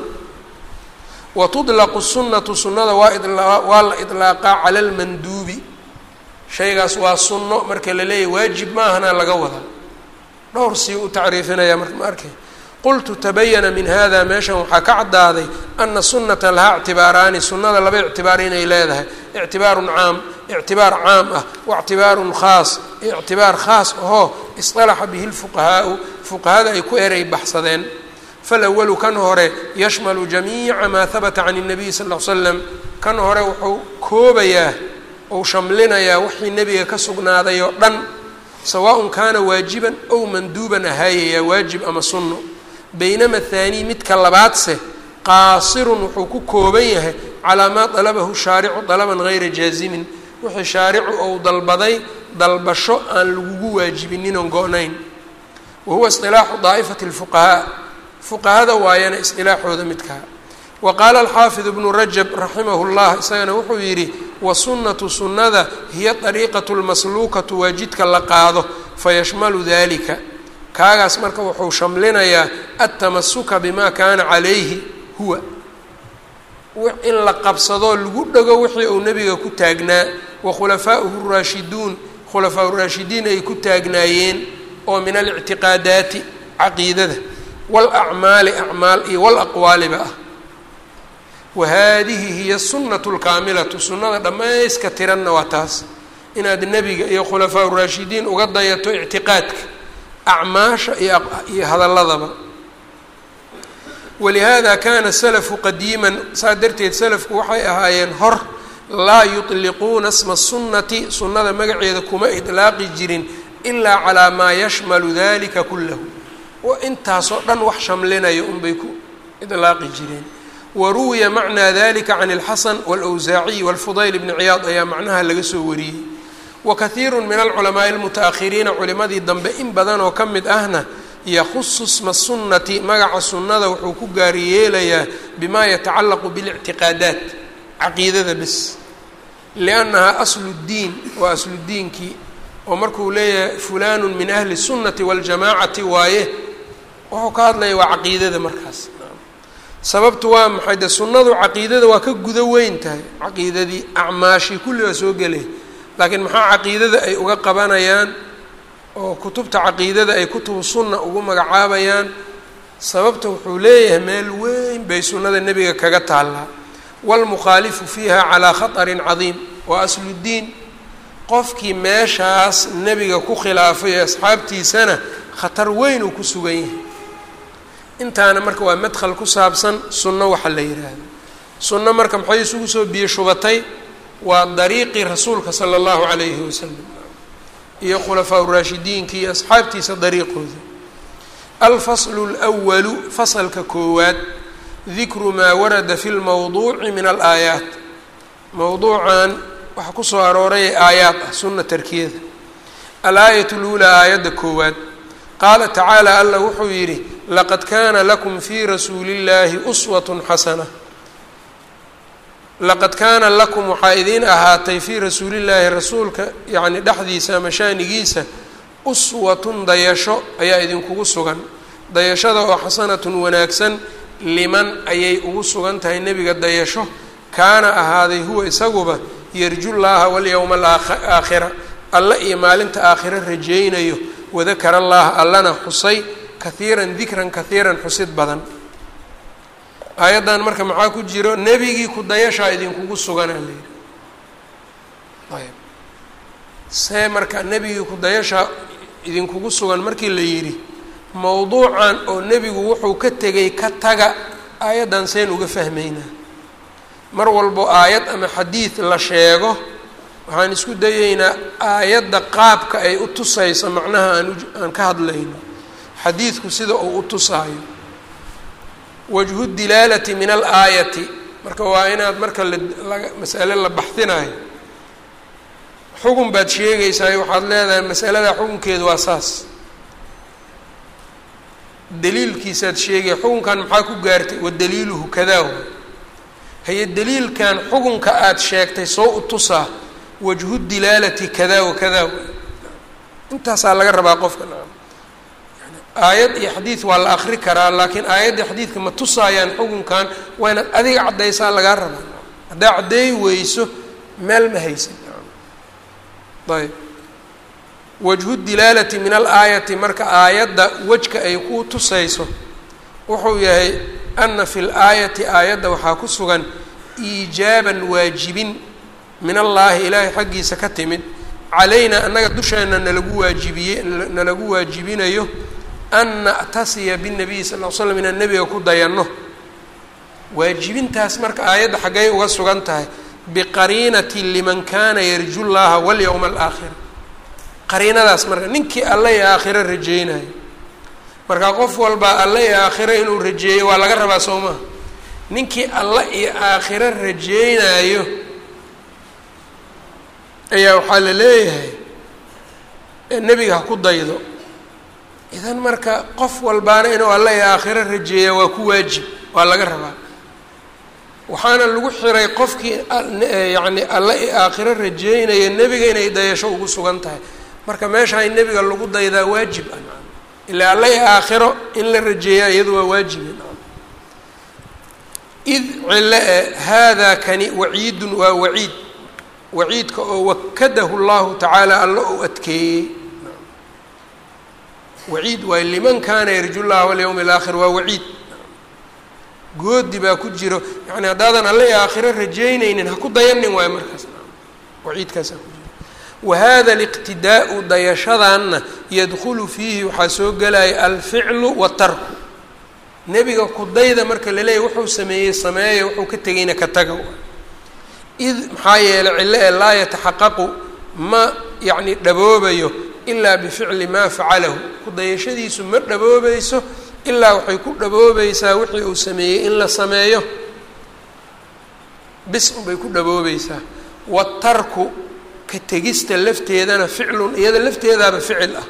Speaker 1: wa tudlaqu sunnatu sunnada waa waa la idlaaqaa cala almanduubi shaygaas waa sunno marka la leeyahy waajib maahana laga wadaa dhowr sii u tacriifinaya marka ma arkay qultu tabayana min hada meeshan waxaa ka caddaaday ana sunnata lahaa ictibaaraani sunnada laba ictibaar inay leedahay ictibaarun caam ictibaar caam ah waictibaarun khaas ictibaar khaas ahoo isطalaxa bihi lfuqahaau fuqahada ay ku erey baxsadeen falawalu kan hore yashmalu jamiica maa habata can الnabiy sal ll ly slam kan hore wuxuu koobayaa ou shamlinayaa wixii nebiga ka sugnaaday oo dhan sawaaءn kaana waajiban ow manduuban ahaayayaa waajib ama sunno baynama haanii midka labaadse qaasirun wuxuu ku kooban yahay calaa maa dalabahu shaaricu dalaban gayra jaazimin wixii shaaricu ou dalbaday dalbasho aan lagugu waajibinin oon go-nayn wa huwa isilaaxu daa'ifati اlfuqahaa fuqahada waayana isqilaaxooda midkaa wa qaala alxaafid ibnu rajab raximahu llah isagana wuxuu yidhi wasunnatu sunnada hiya dariiqatu lmasluukatu waa jidka la qaado fayashmalu dalika kaagaas marka wuxuu shamlinayaa altamasuka bima kaana calayhi huwa in la qabsadoo lagu dhego wixii uu nebiga ku taagnaa wa khulafaauhu raashiduun khulafaa raashidiin ay ku taagnaayeen oo min alictiqaadaati caqiidada walacmaali acmaal iyo walaqwaaliba ah wa haadihi hiya sunnatu lkaamilatu sunnada dhammayska tiranna waa taas inaad nebiga iyo khulafaa raashidiin uga dayato ictiqaadka acmaasha iyo hadalladaba walihada kana salafu qadiiman saa darteed salafku waxay ahaayeen hor laa yutliquuna sma sunnati sunnada magaceeda kuma idlaaqi jirin ilaa calaa maa yashmalu dalika kullahu intaasoo dhan wax shamlinaya unbay ku idlaaqi jireen waruwiya macnaa dalika can اlxasan wاlawsaaciy wاlfudayl bni ciyaad ayaa macnaha laga soo wariyey wakaiiru min alculamaaءi اlmutaأkhiriina culimadii dambe in badan oo ka mid ahna yahusu sma sunnati magaca sunnada wuxuu ku gaari yeelayaa bima yatacalaqu biاlictiqaadaat caqiidada bes liannahaa aslu اddiin waa asludiinkii oo markuu leeyahay fulanu min ahli الsunnati wاljamaacati waaye wuxuu ka hadlaya waa caqiidada markaas sababtu waa maxay de sunnadu caqiidada waa ka gudo weyn tahay caqiidadii acmaashii kulli waa soo gelay laakiin maxaa caqiidada ay uga qabanayaan oo kutubta caqiidada ay kutubu sunna ugu magacaabayaan sababta wuxuu leeyahay meel weyn bay sunnada nebiga kaga taallaa waalmukhaalifu fiiha calaa khatarin cadiim waa asludiin qofkii meeshaas nebiga ku khilaafay ee asxaabtiisana khatar weyn uu ku sugan yahay intaana marka waa madkhal ku saabsan sunno waxa la yidhaahdo sunno marka maxay isugu soo biyo shubatay waa dariiqii rasuulka sala allahu calayhi wasalam iyo khulafaa uraashidiinkii iyo asxaabtiisa dariiqooda alfaslu lwalu fasalka koowaad dikru maa warada fi lmowduuci min alaayaat mowduucan waxaa kusoo arooray aayaad ah sunna tarkiyada alaayat luulaa aayadda koowaad qaala tacaala allah wuxuu yidhi laqad kaana lakum fii rasuuli illaahi uswatun xasana laqad kaana lakum waxaa idiin ahaatay fii rasuulillaahi rasuulka yacni dhexdiisa ama shaanigiisa uswatun dayasho ayaa idinkugu sugan dayashada oo xasanatun wanaagsan liman ayay ugu sugan tahay nebiga dayasho kaana ahaaday huwa isaguba yarju llaaha walyowma alaakhira alla iyo maalinta aakhiro rajaynayo wadakara allaha allana xusay kahiiran dikran kahiiran xusid badan aayaddan marka maxaa ku jiro nebigii ku dayashaa idinkugu suganaa la yidhi ayb see marka nebigii ku dayashaa idinkugu sugan markii la yidhi mowduucan oo nebigu wuxuu ka tegay ka taga aayaddan seen uga fahmaynaa mar walbo aayad ama xadiid la sheego waxaan isku dayeynaa aayadda qaabka ay u tusayso macnaha aan aan ka hadlayno xadiidku sida uu u tusaayo wajhu dilaalati min alaayati marka waa inaad marka laga masale la baxdinayo xugun baad sheegaysaa waxaad leedahay masalada xukunkeedu waa saas daliilkiisaad sheegaya xukunkan maxaa ku gaartay wadaliiluhu kadaa haye daliilkan xukunka aada sheegtay soo u tusaa wajhu dilaalati kada wa kada intaasaa laga rabaa qofka aayad iyo xadiid waa la akri karaa laakiin aayadda xadiidka ma tusaayaan xukunkan waa inaad adiga caddaysaa lagaa rabaa haddaa caddeey weyso meel ma haysan ayb wajhu dilaalati min alaayati marka aayadda wejka ay ku tusayso wuxuu yahay ana fi laayati aayadda waxaa ku sugan iijaaban waajibin min allaahi ilaahay xaggiisa ka timid calaynaa annaga dusheena nalagu waajibiye nalagu waajibinayo an na'tasiya binabiyi sal l slam inaan nebiga ku dayanno waajibintaas marka aayadda xaggay uga sugan tahay biqariinati liman kana yarju llaha walyowma alaakhira qariinadaas marka ninkii alla iyo aakhiro rajeynayo marka qof walba alla iyo aakhiro inuu rajeeyo waa laga rabaa soo maha ninkii alla iyo aakhiro rajeynayo ayaa waxaa la leeyahay nebiga ha ku daydo idan marka qof walbaana inuu alla iyo aakhiro rajeeya waa ku waajib waa laga rabaa waxaana lagu xiray qofkii yacni alla iyo aakhiro rajeynaya nebiga inay dayasho ugu sugan tahay marka meesha in nebiga lagu daydaa waajib ah ilaa alla iyo aakhiro in la rajeeyaa iyadu waa waajibe id cilo e haadaa kani waciidun waa waciid waciidka oo wakadahu llahu tacaala alla ou adkeeyey waciid waay liman kaana yarju llaha walyowmi alaakhir waa waciid goodi baa ku jiro yani haddaadan alle aakhiro rajeyneynin ha ku dayanin waayo markaas waciidkaasaa ku jiro wahada aliqtidaau dayashadanna yadkhulu fiihi waxaa soo gelaya alficlu watarku nebiga kudayda marka laleeyahy wuxuu sameeyey sameeya wuxuu ka tegayna ka taga id maxaa yeelay cillo ee laa yataxaqaqu ma yacni dhaboobayo ilaa bificli maa facalahu kudayashadiisu ma dhaboobayso ilaa waxay ku dhaboobaysaa wixii uu sameeyey in la sameeyo bis unbay ku dhaboobaysaa watarku ka tegista lafteedana ficlun iyada lafteedaaba ficil ah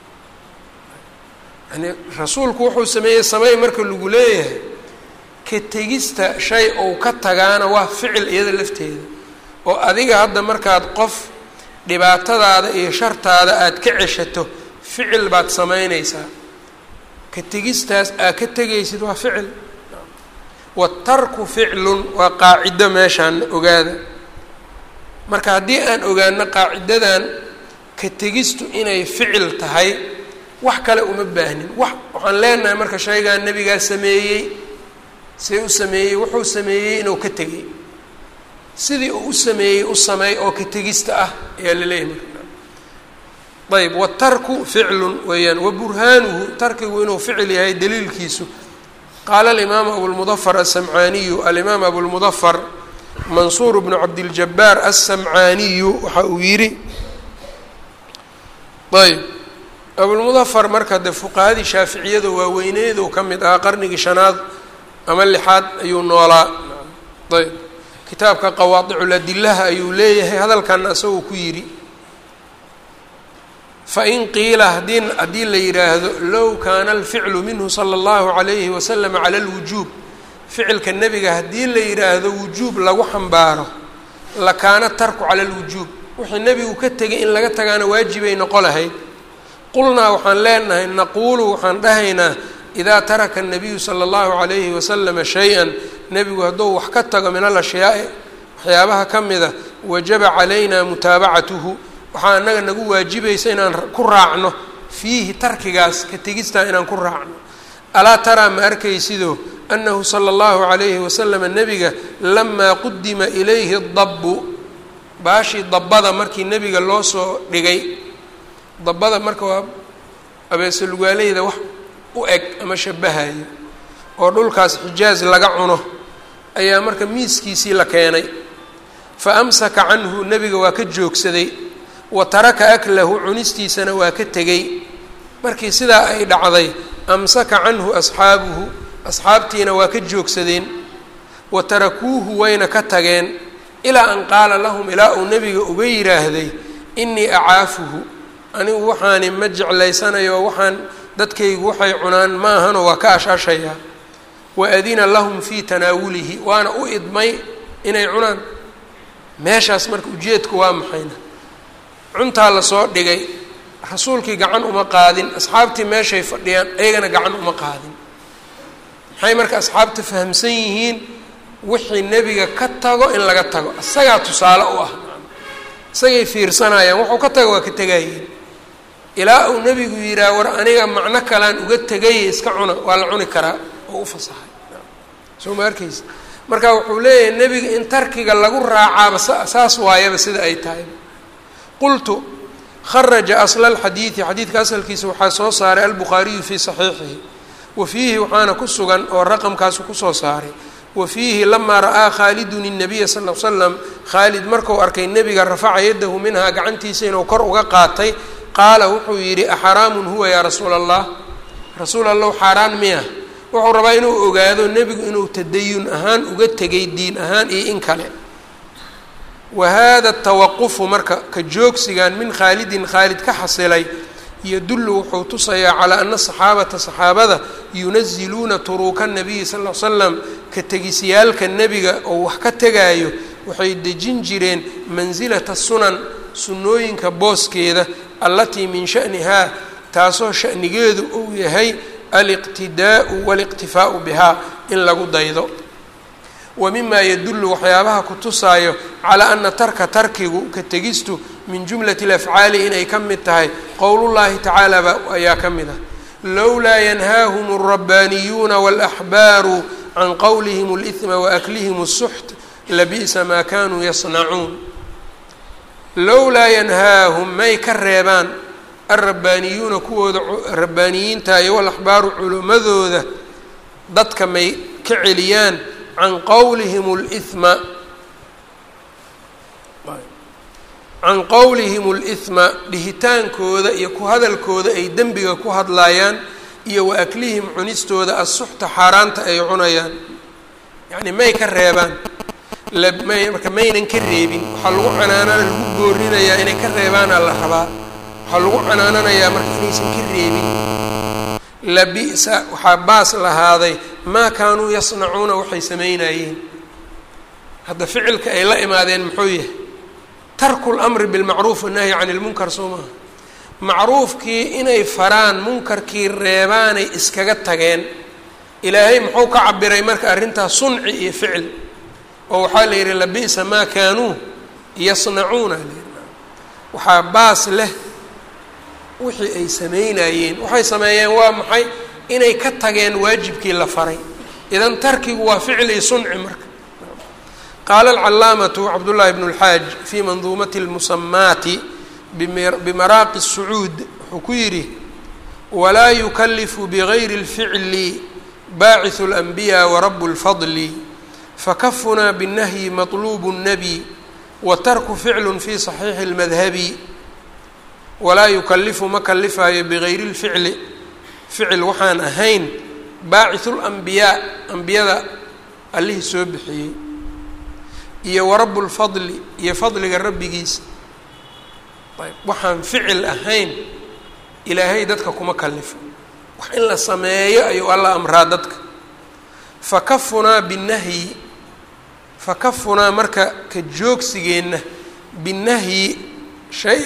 Speaker 1: yani rasuulku wuxuu sameeyey samey marka lagu leeyahay ka tegista shay ou ka tagaana waa ficil iyada lafteeda oo adiga hadda markaad qof dhibaatadaada iyo shartaada aada ka ceshato ficil baad samaynaysaa ka tegistaas aad ka tegaysid waa ficil watarku ficlun waa qaacido meeshaan ogaada marka haddii aan ogaano qaacidadan ka tegistu inay ficil tahay wax kale uma baahnin wax waxaan leenahay marka shaygaa nebigaa sameeyey see u sameeyey wuxuu sameeyey inuu ka tegay sidii uu u sameeyey u sameey oo ka tegista ah ayaa laleeyahay marka ayb watarku ficlun weeyaan waburhaanuhu tarkigu inuu ficil yahay daliilkiisu qaala alimaamu abulmudafar asamcaaniyu alimaam abulmudafar mansuur bnu cabdiljabaar aلsamcaaniyu waxa uu yidhi ayb abulmudafar marka de fuqahadii shaaficiyada waaweyneedu ka mid ahaa qarnigii shanaad ama lixaad ayuu noolaa ayb kitaabka qawaadiculadilaha ayuu leeyahay hadalkana isagoo ku yidhi fain qiila hadii haddii la yidhaahdo low kaana alficlu minhu sala allahu calayhi wasalam cala alwujuub ficilka nebiga haddii la yidhaahdo wujuub lagu xambaaro lakaana tarku cala alwujuub wixii nebigu ka tegay in laga tagaana waajibay noqo lahayd qulnaa waxaan leenahay naquulu waxaan dhahaynaa idaa taraka الnabiyu salى اllahu عalayhi waslama shay-an nebigu hadduu wax ka tago min alashyaai waxyaabaha ka mida wajaba calayna mutaabacatuhu waxaa anaga nagu waajibaysa inaan ku raacno fiihi tarkigaas ka tegistaa inaan ku raacno alaa taraa ma arkaysido annahu salى اllahu عalayhi waslama nebiga lamaa qudima ilayhi dabu baashii dabbada markii nebiga loo soo dhigay dabbada marka waa abeesalugaaleyda wax u eg ama shabahayo oo dhulkaas xijaaz laga cuno ayaa marka miiskiisii la keenay fa amsaka canhu nebiga waa ka joogsaday wa taraka aklahu cunistiisana waa ka tegey markii sidaa ay dhacday amsaka canhu asxaabuhu asxaabtiina waa ka joogsadeen wa tarakuuhu wayna ka tageen ilaa an qaala lahum ilaa uu nebiga uga yidhaahday inii acaafuhu anigu waxaani ma jeclaysanayo waxaan dadkaygu waxay cunaan ma ahano waa ka ashaashayaa wa adina lahum fii tanaawulihi waana u idmay inay cunaan meeshaas marka ujeedku waa maxayna cuntaa lasoo dhigay rasuulkii gacan uma qaadin asxaabtii meeshay fadhiyaan ayagana gacan uma qaadin maxay marka asxaabta fahamsan yihiin wixii nebiga ka tago in laga tago isagaa tusaale u ah isagay fiirsanayaan wuxuu ka tago waa ka tegayeen ilaa uu nebigu yidhaah war aniga macno kalaan uga tegay iska cuna waa la cuni karaa oo u fasaxay soo ma arkaysa marka wuxuu leeyahay nebiga in tarkiga lagu raacaaba saas waayaba sida ay tahay qultu kharaja asla alxadiidi xadiidka asalkiisa waxaa soo saaray albukhaariyu fii saxiixihi wa fiihi waxaana ku sugan oo raqamkaasu kusoo saaray wa fiihi lamaa ra'aa khaalidun الnabiya sal l slam khaalid marku arkay nebiga rafaca yadahu minhaa gacantiisa inuu kor uga qaatay qaala wuxuu yidhi axaraamun huwa yaa rasuula allah rasuul allahu xaaraan miya wuxuu rabaa inuu ogaado nebigu inuu tadayun ahaan uga tegay diin ahaan iyo in kale wa hada tawaqufu marka ka joogsigan min khaalidin khaalid ka xasilay yadullu wuxuu tusayaa calaa ana saxaabata saxaabada yunaziluuna turuuka nabiyi sal l slam ka tegisyaalka nebiga oo wax ka tegaayo waxay dejin jireen mansilata sunan sunnooyinka booskeeda allatii min shanihaa taasoo shanigeedu uu yahay aliqtidaa'u waaliqtifaa'u bihaa in lagu daydo wa mimaa yadullu waxyaabaha ku tusaayo calaa ana tarka tarkigu ka tegistu min jumlati alafcaali inay ka mid tahay qowlullaahi tacaala ba ayaa ka mid ah lowlaa yanhaahum alrabbaaniyuuna waalaxbaaru can qowlihim alihma waaklihim الsuxt labi'sa maa kanuu yasnacuun lowlaa yanhaahum may ka reebaan alrabbaaniyuuna kuwooda rabbaaniyiinta iyo walaxbaaru culimmadooda dadka may ka celiyaan can qowlihim اlihma can qowlihim اlihma dhihitaankooda iyo ku hadalkooda ay dembiga ku hadlaayaan iyo wa aklihim cunistooda assuxta xaaraanta ay cunayaan yacni may ka reebaan marka maynan ka reebin waxaa lagu canaanana lagu boorinayaa inay ka reebaana la rabaa waxaa lagu canaananayaa marka inaysan ka reebin labi'sa waxaa baas lahaaday maa kaanuu yasnacuuna waxay samaynayeen hadda ficilka ay la imaadeen muxuu yahay tarku lamri bilmacruuf wanahyi cani lmunkar soo maaha macruufkii inay faraan munkarkii reebaanay iskaga tageen ilaahay muxuu ka cabiray marka arrintaas sunci iyo ficil oo waxaa la yidhi labi'sa maa kaanuu yasnacuuna waxaa baas leh wixii ay samaynayeen waxay sameeyeen waa maxay inay ka tageen waajibkii la faray idan tarkigu waa ficil iyo sunci marka qaala alcalaamatu cabdullaahi bnu اlxaaj fii manduumati اlmusamaati bimaraaqi الsacuud wuxuu ku yidhi walaa yukalifu bigayri اlficli baaciثu اlanbiya warabu اlfadli fakafunaa biالnahyi maطluub الnabi watarku ficlu fi صaxiixi اlmadhabi walaa yukalifu ma kalifaayo bigayri اlficli ficil waxaan ahayn baaciثu اlanbiyaa ambiyada allihii soo bixiyey iyo warabu lfadli iyo fadliga rabbigiisa ayb waxaan ficil ahayn ilaahay dadka kuma kalifo wax in la sameeyo ayuu alla amraa dadka fakafunaa binahyi fakafunaa marka ka joogsigeenna binahyi shay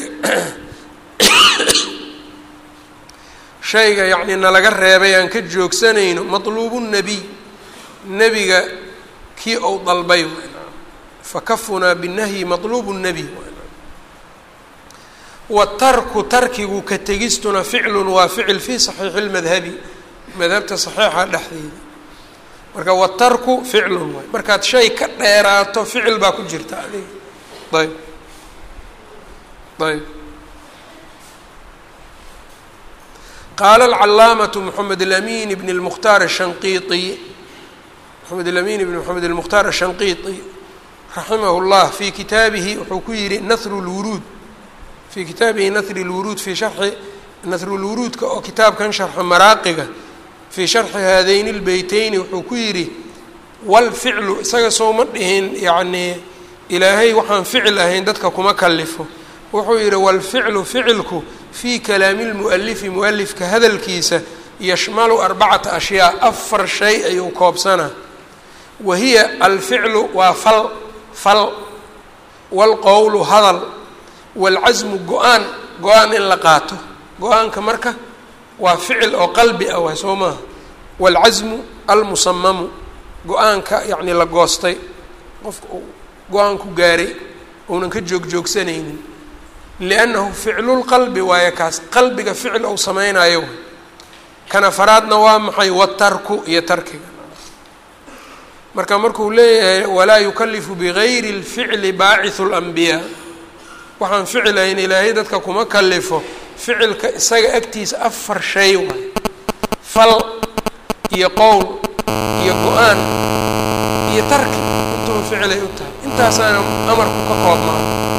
Speaker 1: shayga yacnii nalaga reebay aan ka joogsanayno matluubu nabiy nebiga kii ou dalbay fakafunaa binahyi matluubu nabiy watarku tarkigu ka tegistuna ficlun waa ficil fii saxiixi lmadhabi madhabta saxiixa dhexdeeda marka watarku ficlun waay markaad shay ka dheeraato ficil baa ku jirta adiga ayb ayb qaala alcalaamatu moxamed alamin bn lmukhtaar ashanqiiطi moxamed alamin bn moxamed almukhtaar ashanqiiطi raximah llah fii kitaabihi wuxuu ku yihi nahru lwuruud fii kitaabihi nahri lwuruud fii sharxi nahrulwuruudka oo kitaabkan sharxa maraaqiga fii sharxi haadayni lbeyteyni wuxuu ku yidhi walficlu isaga sooma dhihin yacnii ilaahay waxaan ficil ahayn dadka kuma kalifo wuxuu yidhi walficlu ficilku fii kalaami lmu'alifi mu'alifka hadalkiisa yashmalu arbacata ashyaa afar shay ayuu koobsanaa wa hiya alficlu waa fal fal waalqowlu hadal waalcasmu go-aan go-aan in la qaato go-aanka marka waa ficil oo qalbi ah waay soo maaha waalcasmu almusamamu go-aanka yacni la goostay qofka uu go-aan ku gaaray uunan ka joog-joogsanaynin liannahu ficlulqalbi waayo kaas qalbiga ficil ou samaynayo way kana faraadna waa maxay watarku iyo tarkiga marka markuu leeyahay walaa yukalifu bigayri اlficli baaciثu اlanbiyaa waxaan ficil ahayn ilaahay dadka kuma kalifo ficilka isaga agtiisa afar shay waay fal iyo qowl iyo go-aan iyo tarki intuba ficilay u tahay intaasaana amarku ka koobmaa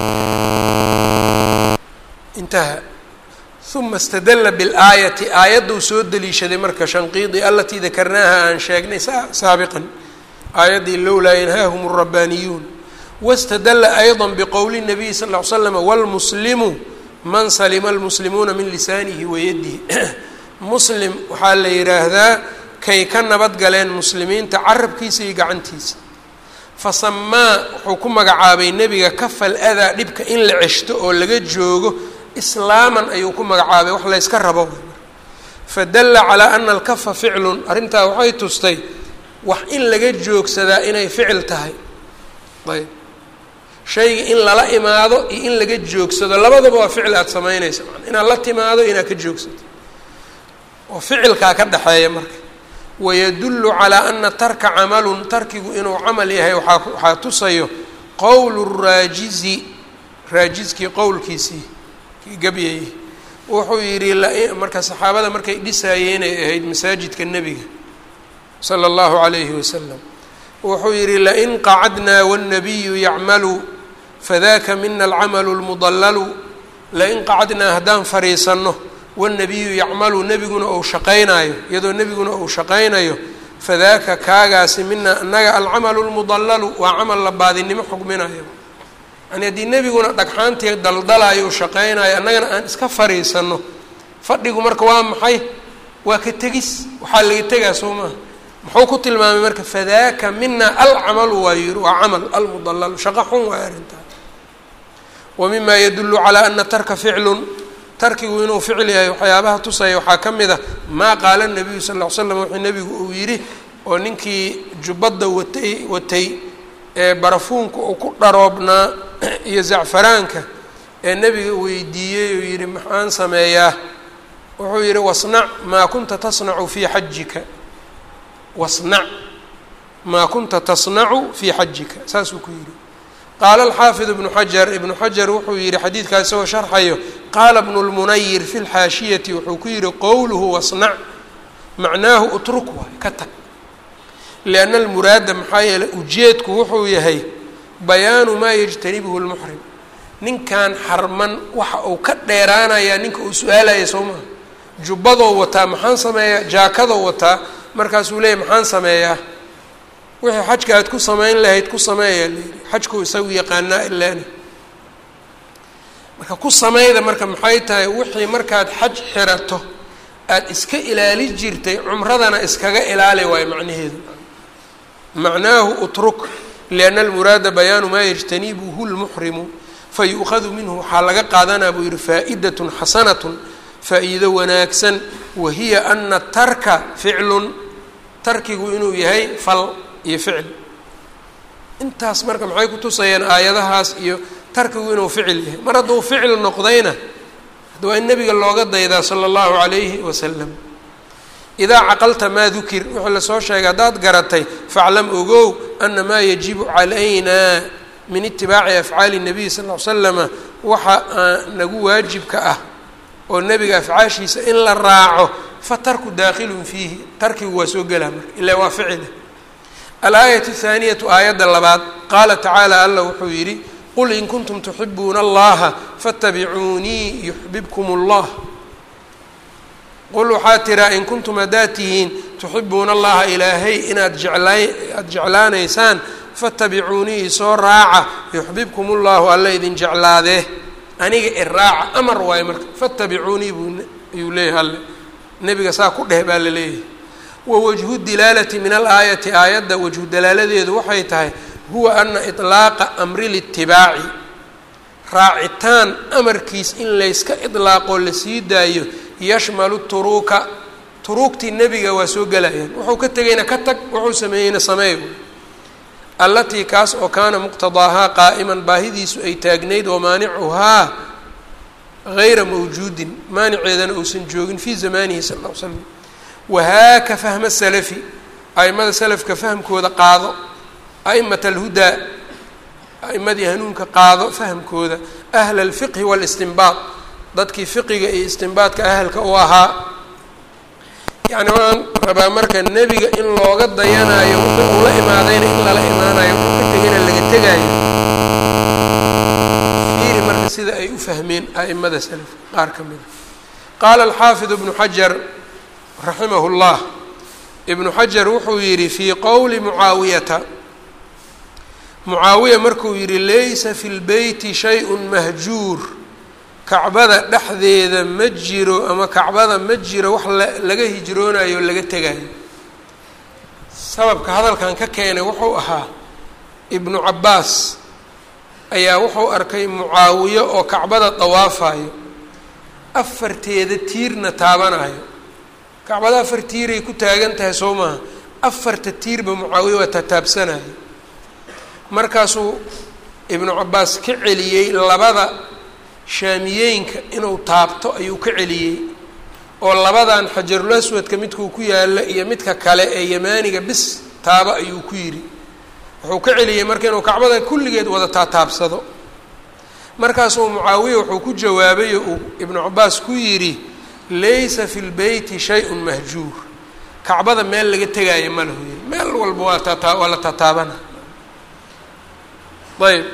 Speaker 1: intaha uma istadalla biاlaayati aayadduu soo deliishaday marka shanqiidi alatii dakarnaaha aan sheegnay saabiqan aayaddii lowlaa yanhaahum الrabbaaniyuun wاstadla ayضا bqowli الnabiy sal اه l slm wاlmuslimu man salima اlmuslimuuna min lisaanihi wayadihi muslim waxaa la yidhaahdaa kay ka nabad galeen muslimiinta carabkiisa iyo gacantiisa fasamaa wuxuu ku magacaabay nebiga kafal adaa dhibka in la ceshto oo laga joogo islaaman ayuu ku magacaabay wax layska rabo fadala calىa ana alkafa ficlun arrintaa waxay tustay wax in laga joogsadaa inay ficil tahay ayb shayga in lala imaado iyo in laga joogsado labadaba waa ficil aada samaynaysa man inaad la timaado inaad ka joogsato oo ficilkaa ka dhexeeya marka wayadullu calaa ana tarka camalun tarkigu inuu camal yahay waaa waxaa tusayo qowlu raajizi raajiskii qowlkiisii kii gabyayay wuxuu yidhi marka saxaabada markay dhisaayeenay ahayd masaajidka nebiga sala allahu calayhi wasalam wuxuu yidhi lain qacadnaa wاnnabiyu yacmalu fadaka mina alcamalu lmudallalu lain qacadnaa haddaan fariisanno wاlnabiyu yacmalu nebiguna ou shaqaynaayo iyadoo nebiguna ou shaqaynayo fadaaka kaagaasi mina annaga alcamalu lmudallalu waa camal la baadinimo xugminayo yani haddii nebiguna dhagxaantii daldalayo u shaqaynayo annagana aan iska fariisanno fadhigu marka waa maxay waa ka tegis waxaa laga tegaa soo maaha muxuu ku tilmaamay marka fadaaka mina alcamalu waa yiri waa camal almudallalu shaqo xun waay arrintaa wa mima yadulu calaa ana tarka ficlun tarkigu inuu ficil yahay waxyaabaha tusaya waxaa ka mid a maa qaala nabiyu sal ll ly slam wuxuu nebigu uu yidhi oo ninkii jubbadda watay watay ee barafuunka uu ku dharoobnaa iyo zacfaraanka ee nebiga weydiiyey uu yidhi maxaan sameeyaa wuxuu yidhi wasnac maa kunta tasnacu fii xajika wasnac maa kunta tasnacu fii xajika saasuu ku yidhi qaala alxaafid ibnu xajar ibnu xajar wuxuu yihi xadiidkaa isagoo sharxayo qaala bnu lmunayir fi lxaashiyati wuxuu ku yihi qowluhu wasnac macnaahu utruk waay ka tag lianna almuraada maxaa yeeley ujeedku wuxuu yahay bayaanu maa yajtanibuhu lmuxrim ninkan xarman waxa uu ka dheeraanayaa ninka uu su-aalaya soo maha jubbadoo wataa maxaan sameeyaa jaakadoo wataa markaasuu leeyahy maxaan sameeyaa wixii xajka aad ku samayn lahayd ku sameeyaa layidhi xajkuu isagu yaqaanaa ilaani marka ku sameyda marka maxay tahay wixii markaad xaj xirato aada iska ilaali jirtay cumradana iskaga ilaali waayo macnaheedu macnaahu utruk lianna almuraada bayaanu maa yajtanibuhu lmuxrimu fayu'khadu minhu waxaa laga qaadanaa buu yihi faa'idatun xasanatun faa'iido wanaagsan wahiya ana tarka ficlun tarkigu inuu yahay fal iyo ficil intaas marka maxay ku tusayaan aayadahaas iyo tarkigu inuu ficil yahay mar hadduu ficil noqdayna hadda waa in nabiga looga daydaa sala allahu calayhi wasalam idaa caqalta maa dukir wixii lasoo sheegay haddaad garatay faclam ogow ana maa yajibu calaynaa min itibaaci afcaali nabiy sal ll ly slama waxa nagu waajibka ah oo nebiga afcaashiisa in la raaco fa tarku daakhilun fiihi tarkigu waa soo gelaa marka ilaa waa ficile alaayatu thaaniyatu aayadda labaad qaala tacaala alla wuxuu yidhi qul in kuntum tuxibuuna allaha faatabicuunii yuxbibkum allah qul waxaa tiraa in kuntum haddaad tihiin tuxibuuna allaha ilaahay inaad jeclaa aada jeclaanaysaan faatabicuunii isoo raaca yuxbibkum ullahu alla idin jeclaadee aniga iraaca amar waayo marka faatabicuunii buu ayuu leeyahay alle nebiga saa ku dheh baa la leeyahay wa wajhu dilaalati min alaayati aayadda wajhu dalaaladeedu waxay tahay huwa ana iطlaaqa amri litibaaci raacitaan amarkiis in layska idlaaqoo la sii daayo yashmalu turuuka turuugtii nebiga waa soo gelayaan wuxuu ka tegayna ka tag wuxuu sameeyeyna sameey allatii kaas oo kaana muqtadaahaa qaa'iman baahidiisu ay taagnayd wamaanicuhaa gayra mawjuudin maaniceedana uusan joogin fii zamaanihi sal ll ly slam wahaaka fahma salafi a'imada salafka fahmkooda qaado a'imat alhudaa a'imadii hanuunka qaado fahmkooda ahla alfiqhi waalistinbaad dadkii fiqiga iyo istinbaadka ahalka u ahaa yacni waan rabaa marka nebiga in looga dayanayo wuxuu ula imaadayna in lala imaanayo wuxuu ka tegayna laga tegaayo fiiri marka sida ay u fahmeen a'imada salafka qaar ka mida qaala alxaafid ibnu xajar raximahu llah ibnu xajar wuxuu yidhi fii qowli mucaawiyata mucaawiya markuu yidhi laysa fi lbeyti shay-un mahjuur kacbada dhexdeeda ma jiro ama kacbada ma jiro wax laga hijroonayo o laga tegayo sababka hadalkan ka keenay wuxuu ahaa ibnu cabbaas ayaa wuxuu arkay mucaawiyo oo kacbada dawaafayo afarteeda tiirna taabanayo kacbada afar tiiray ku taagan tahay soo maaha afarta tiirba mucaawiya waa tataabsanayo markaasuu ibnu cabbaas ka celiyey labada shaamiyeenka inuu taabto ayuu ka celiyey oo labadan xajarul aswadka midkuu ku yaalla iyo midka kale ee yamaaniga bis taaba ayuu ku yidhi wuxuu ka celiyey marka inuu kacbada kulligeed wada taataabsado markaasuu mucaawiya wuxuu ku jawaabay oo uu ibnu cabaas ku yidhi laysa fi lbeyti shay-un mahjuur kacbada meel laga tegaayo ma lahu yiri meel walba waa tataa waa la taataabana ayb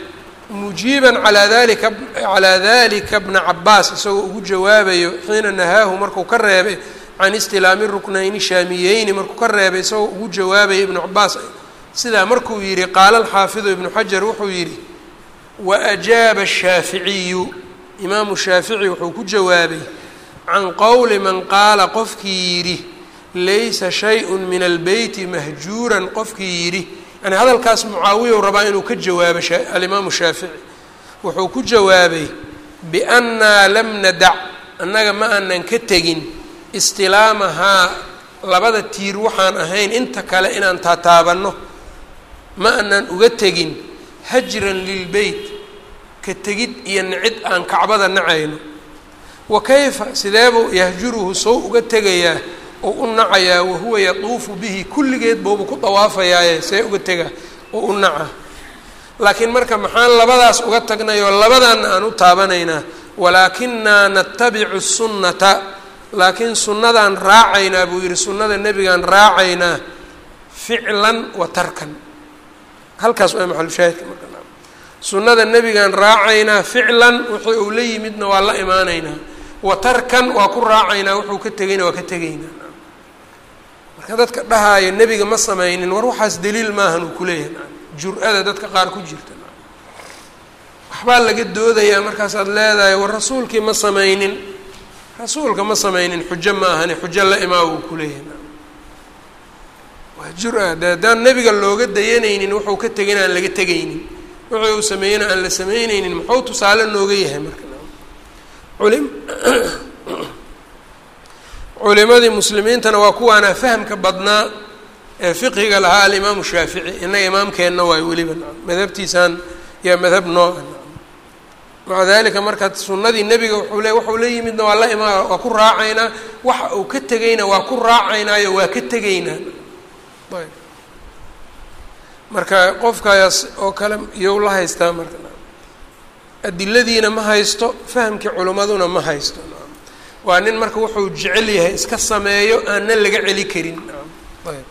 Speaker 1: mujiiban alaa dalika calaa dalika bna cabaas isagoo ugu jawaabayo xiina nahaahu markuu ka reebay can istilaami ruknayni shaamiyeyni markuu ka reebay isagoo ugu jawaabaya ibnu cabaas sidaa markuu yidhi qaala alxaafidu ibnu xajar wuxuu yidhi wa ajaaba ashaaficiyu imaamu shaafici wuxuu ku jawaabay can qowli man qaala qofkii yidhi laysa shay-un min albeyti mahjuuran qofkii yidhi yani hadalkaas mucaawiya rabaa inuu ka jawaabo alimaamu shaafici wuxuu ku jawaabay biannaa lam nadac annaga ma aanan ka tegin istilaamahaa labada tiir waxaan ahayn inta kale inaan taataabanno ma aanan uga tegin hajran lilbeyt ka tegid iyo nicid aan kacbada nacayno wa kayfa sideebuu yahjuruhu sow uga tegayaa oo u nacayaa wahuwa yatuufu bihi kulligeed boobu ku dawaafayaaye see uga tega oo u naca laakiin marka maxaan labadaas uga tagnay oo labadaana aan u taabanaynaa walaakinaa natabicu sunnata laakiin sunnadaan raacaynaa buu yidhi sunnada nebigaan raacaynaa ficlan wa tarkan halkaas waa maxalushaahidka marka sunnada nebigaan raacaynaa ficlan wixii uu la yimidna waa la imaanaynaa wa tarkan waa ku raacaynaa wuxuu ka tegayna waa ka tegaynaa marka dadka dhahaayo nebiga ma samaynin war waxaas daliil maahan uu kuleeyahay jur-ada dadka qaar ku jirta waxbaa laga doodayaa markaasaad leedahay war rasuulkii ma samaynin rasuulka ma samaynin xujo ma ahani xujo la imaa uu kuleeyahay waa jur-a de haddaan nebiga looga dayanaynin wuxuu ka tegin aan laga tegaynin wuxuu uu sameeyena aan la sameyneynin muxuu tusaale nooga yahay marka ulim culimadii muslimiintana waa kuwaana fahamka badnaa ee fiqhiga lahaa alimaamu shaafici innaga imaamkeenna waayo weliba madhabtiisaan yaa madhab nooca maca dalika marka sunnadii nebiga wuxuu le waxuu la yimidna waa la imaa waa ku raacaynaa waxa uu ka tegayna waa ku raacaynaayo waa ka tegaynaa ayb marka qofkaas oo kale iyow la haystaa marka adiladiina ma haysto fahamkii culimmaduna ma haysto waa nin marka wuxuu jecel yahay iska sameeyo aanna laga celi karin ayb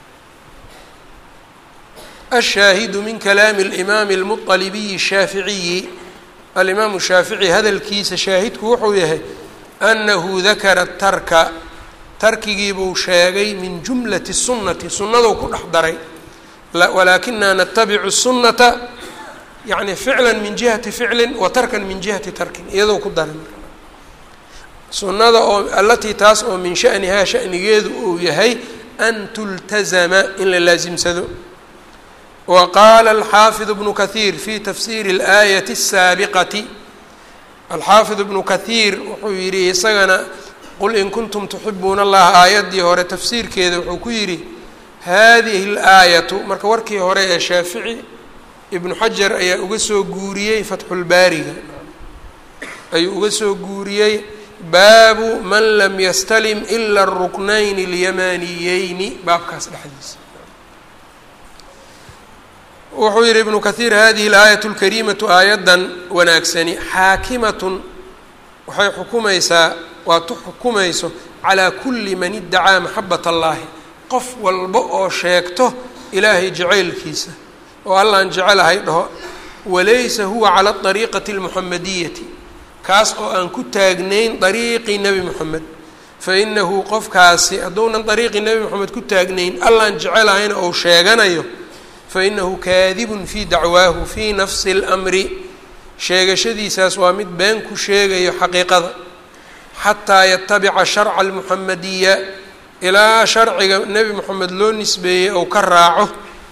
Speaker 1: ashaahidu min kalaami اlimaami اlmuطalibiyi الshaaficiyi alimaamu shaafici hadalkiisa shaahidku wuxuu yahay anahu dakara tarka tarkigiibuu sheegay min jumlati sunnati sunnaduu ku dhex daray walaakinaa natabicu sunnata yani ficla min jihati ficlin wa tarkan min jihati tarkin iyadoo ku daray sunnada oo allatii taas oo min shanihaa shanigeedu uu yahay an tultazama in la laasimsado wa qaala alxaafid bnu kahiir fi tafsiiri اlaayati الsaabiqati alxaafid ibnu kahiir wuxuu yidhi isagana qul in kuntum tuxibuuna allaha aayaddii hore tafsiirkeeda wuxuu ku yidhi hadihi اlaayatu marka warkii hore ee shaafici ibnu xajar ayaa uga soo guuriyey fatxulbaariga ayuu uga soo guuriyey baabu man lam yastalim ila aruknayn اlyamaniyeyni baabkaas dhexdiisa wuxuu yihi ibnu kahiir hadihi اlaayat اlkariimatu aayaddan wanaagsani xaakimatun waxay xukumaysaa waa tu xukumayso calaa kuli man idacaa maxabat allahi qof walba oo sheegto ilaahay jacaylkiisa oo allaan jecelahay dhaho walaysa huwa cala ariiqati اlmuxamadiyati kaas oo aan ku taagnayn dariiqii nebi moxamed fainahu qofkaasi hadduunan dariiqii nebi moxamed ku taagnayn allaan jecelahayna ou sheeganayo fainahu kaadibun fii dacwaahu fii nafsi اlmri sheegashadiisaas waa mid been ku sheegayo xaqiiqada xataa yatabica sharca almuxamadiya ilaa sharciga nebi moxamed loo nisbeeyey ou ka raaco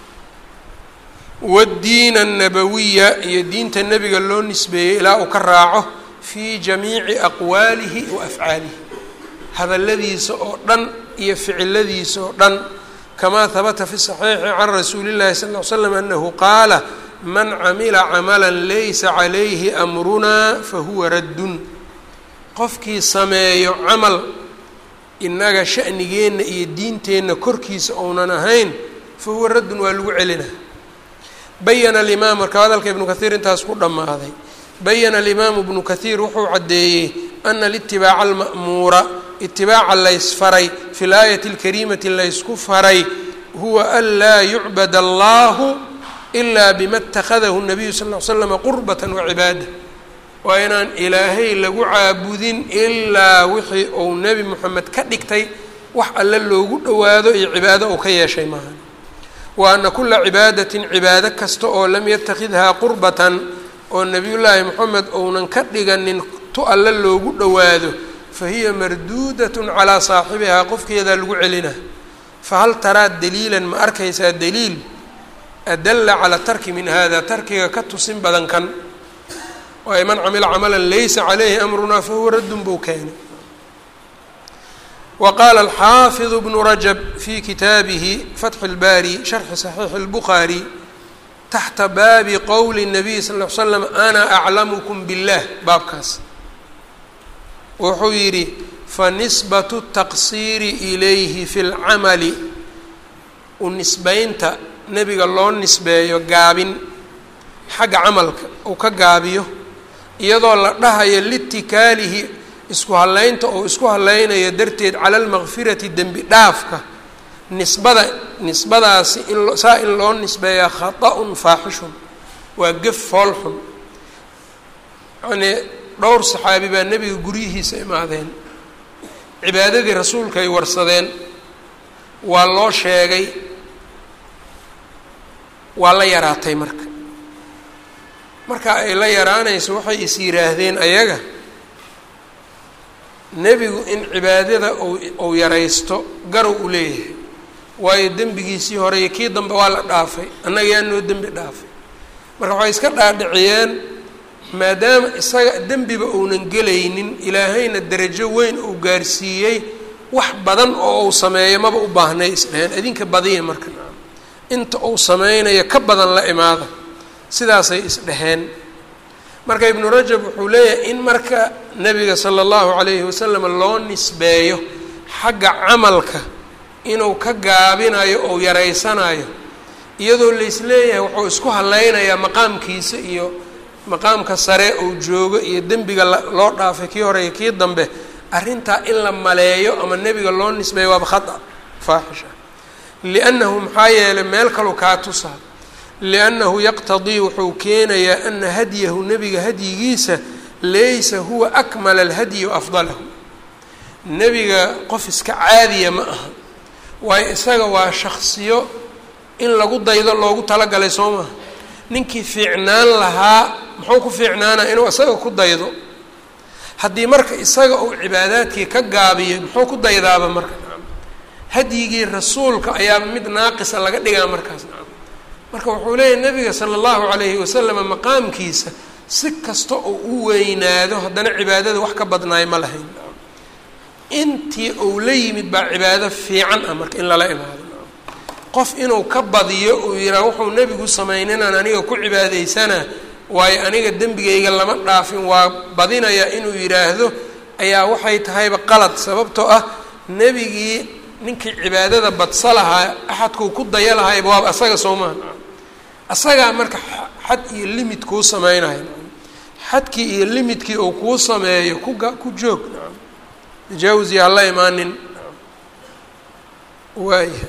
Speaker 1: wadiina annabawiya iyo diinta nebiga loo nisbeeyey ilaa uu ka raaco fii jamiici aqwaalihi wa afcaalihi hadalladiisa oo dhan iyo ficiladiisa oo dhan kamaa habata fi saxiixi can rasuuli llahi sal ll slam anahu qaala man camila camala laysa calayhi amrunaa fahuwa raddun qofkii sameeyo camal innaga sha'nigeenna iyo diinteenna korkiisa ounan ahayn fahuwa raddun waa lagu celina bayana alimaam marka hadalka ibnu kahiir intaas ku dhammaaday bayana alimaamu ibnu kahiir wuxuu caddeeyey ana litibaaca alma'muura itibaaca laysfaray fi laayati alkariimati laysku faray huwa an laa yucbad allahu ilaa bima اtakhadahu الnabiyu sal ll ly slama qurbata wacibaada waa inaan ilaahay lagu caabudin ilaa wixii uu nebi moxamed ka dhigtay wax alle loogu dhowaado iyo cibaado uu ka yeeshay maaha wa ana kula cibaadatin cibaado kasta oo lam yatakidhaa qurbatan oo nebiyullaahi moxamed ounan ka dhiganin tu alle loogu dhowaado fa hiya marduudatun calaa saaxibihaa qofkeedaa lagu celina fahal taraa daliilan ma arkaysaa daliil adalla calaa tarki min hada tarkiga ka tusin badan kan waayo man camila camalan laysa calayhi amrunaa fahuwa raddun buu keenay wa qaala alxaafidu bnu rajab fi kitaabihi fatxu اlbaari sharxi saxiixi اlbukhaari taxta baabi qowli الnabiy sal ll ly slam ana aclamukum biاllah baabkaas wuxuu yidhi fanisbatu taqsiiri ilayhi fi lcamali u nisbeynta nebiga loo nisbeeyo gaabin xagga camalka uu ka gaabiyo iyadoo la dhahayo litikaalihi isku hallaynta oo isku hallaynayo darteed cala almakfirati dembi dhaafka nisbada nisbadaasi in saa in loo nisbeeyaa khata-un faaxishun waa gef foolxun yacnii dhowr saxaabi baa nebiga guryihiisa imaadeen cibaadadii rasuulka ay warsadeen waa loo sheegay waa la yaraatay marka marka ay la yaraanayso waxay is yidhaahdeen ayaga nebigu in cibaadada ou ou yaraysto garow u leeyahay waayo dembigiisii hore iyo kii dambe waa la dhaafay annaga yaa noo dembi dhaafay marka waxay iska dhaadhiciyeen maadaama isaga dembiba uunan gelaynin ilaahayna derajo weyn uu gaarsiiyey wax badan oo uu sameeyo maba u baahnay isdheheen idinka badiya marka inta uu sameynayo ka badan la imaada sidaasay isdheheen marka ibnu rajab wuxuu leeyahay in marka nebiga sala allahu calayhi wasalam loo nisbeeyo xagga camalka inuu ka gaabinayo ou yaraysanayo iyadoo laisleeyahay wuxuu isku hallaynayaa maqaamkiisa iyo maqaamka sare uu joogo iyo dembiga loo dhaafay kii hore iyo kii dambe arrintaa in la maleeyo ama nebiga loo nisbeeyo waaba khata faaxisha liannahu maxaa yeelay meel kalu kaa tusaa liannahu yaqtadii wuxuu keenayaa ana hadyahu nebiga hadyigiisa laysa huwa akmala alhadyi wa afdalahu nebiga qof iska caadiya ma aha waayo isaga waa shaksiyo in lagu daydo loogu talagalay soo maha ninkii fiicnaan lahaa muxuu ku fiicnaanaa inuu isaga ku daydo haddii marka isaga uu cibaadaadkii ka gaabiyo muxuu ku daydaaba marka hadyigii rasuulka ayaaba mid naaqisa laga dhigaa markaas marka wuxuu leeyahy nabiga sala allahu calayhi wasalama maqaamkiisa si kasta oo u weynaado haddana cibaadada wax ka badnaay ma lahayn intii uu la yimid baa cibaado fiican ah marka in lala imaado qof inuu ka badiyo uu yidhaha wuxuu nebigu samayninaan aniga ku cibaadaysana waayo aniga dembigayga lama dhaafin waa badinayaa inuu yidhaahdo ayaa waxay tahayba qalad sababtoo ah nebigii ninkii cibaadada badsa lahaa axadkuu ku daya lahayba waaba asaga soo maha asagaa marka xad iyo limid kuu sameynayo xadkii iyo limidkii uu kuu sameeyo kuga ku joog tajaawusi hala imaanin waaya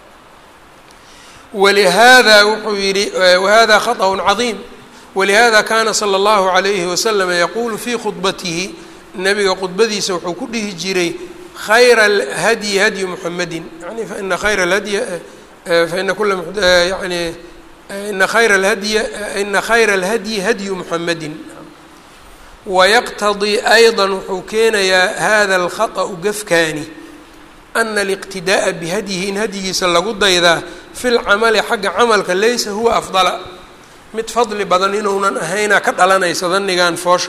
Speaker 1: walihaada wuxuu yihi wahada khaطأ caظiim walihada kana slى اllahu عalayhi waslm yaqulu fi khudbatihi nabiga khudbadiisa wuxuu ku dhihi jiray khayra اlhadyi hadyu muxamedi yani faina khayra اhadyi faina kula yani ina khayra اlhadyi ina khayra اlhadyi hadyu muxamedi wayaqtadii ayضa wuxuu keenayaa hada اlkhaطأu gafkaani ana اliqtidaaءa bihadyihi in hadyigiisa lagu daydaa fi lcamali xagga camalka laysa huwa afdala mid fadli badan inuunan ahaynaa ka dhalanaysa danigan foosha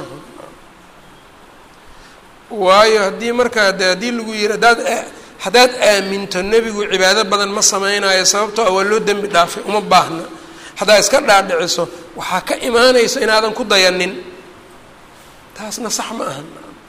Speaker 1: waayo haddii markaa de haddii lagu yihi haddaad haddaad aaminto nebigu cibaado badan ma sameynayo sababtoo a waa loo dembi dhaafay uma baahna haddaad iska dhaadhiciso waxaa ka imaanaysa inaadan ku dayanin taasna sax ma ahan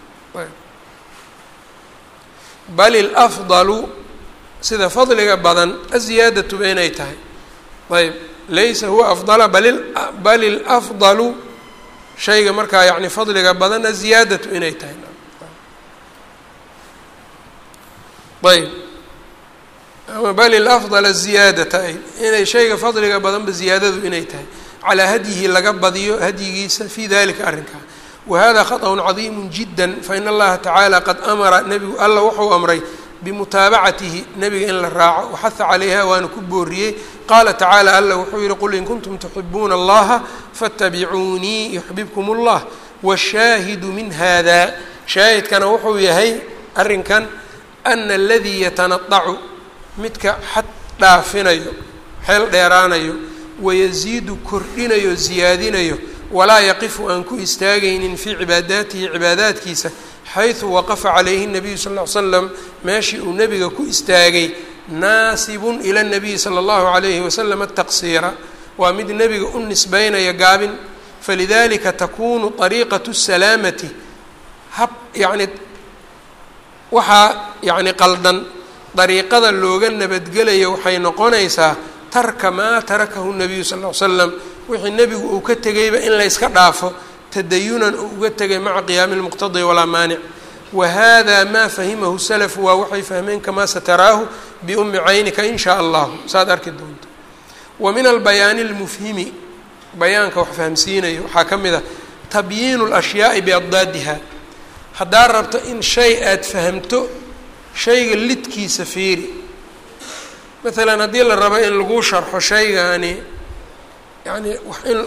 Speaker 1: bal ilafdalu sida fadliga badan aziyaadatuba inay tahay ayb laysa huwa afdala bal bal ilafdalu shayga markaa yani fadliga badan aziyaadatu inay tahay ayb ama bal ilafdala ziyaadata ay inay shayga fadliga badanba ziyaadadu inay tahay calaa hadyihi laga badiyo hadyigiisa fii dalika arrinkaa wahada khaطأun cadiimu jida fain allaha tacaala qad amara nebigu alla wuxuu amray bimutaabacatihi nebiga in la raaco waxaha calayha waana ku booriyey qaala tacaala alla wuxuu yihi qul in kuntum tuxibuuna allaha faاtabicuunii yuxbibkum اllah washaahidu min hada shaahidkana wuxuu yahay arrinkan ana aladii yatanadacu midka xad dhaafinayo xeel dheeraanayo wayasiidu kordhinayo ziyaadinayo walaa yaqifu aan ku istaagaynin fii cibaadaatihi cibaadaadkiisa xaysu waqafa calayhi nabiyu sal ll ly slam meeshii uu nebiga ku istaagay naasibun ila nabiyi sala allahu calayhi wasalam ataqsiira waa mid nebiga u nisbeynaya gaabin falidalika takunu ariiqatu salaamati hab yacni waxaa yacni qaldan dariiqada looga nabadgelaya waxay noqonaysaa tarka maa tarakahu nabiyu sal ll ly slam wixii nebigu uu ka tegayba in layska dhaafo tadayunan uu uga tegay maca qiyaami lmuqtadi walaa maanic wa hada maa fahimahu salafu waa waxay fahmeen kamaa sataraahu biumi caynika in shaa allahu saad arki doonto wa min albayaani اlmufhimi bayaanka wax fahamsiinayo waxaa ka mid a tabyiinu اlashyaai biaddaadiha haddaad rabto in shay aad fahamto shayga lidkiisa fiiri maalan haddii la rabo in lagu sharxo shaygaani yani wax in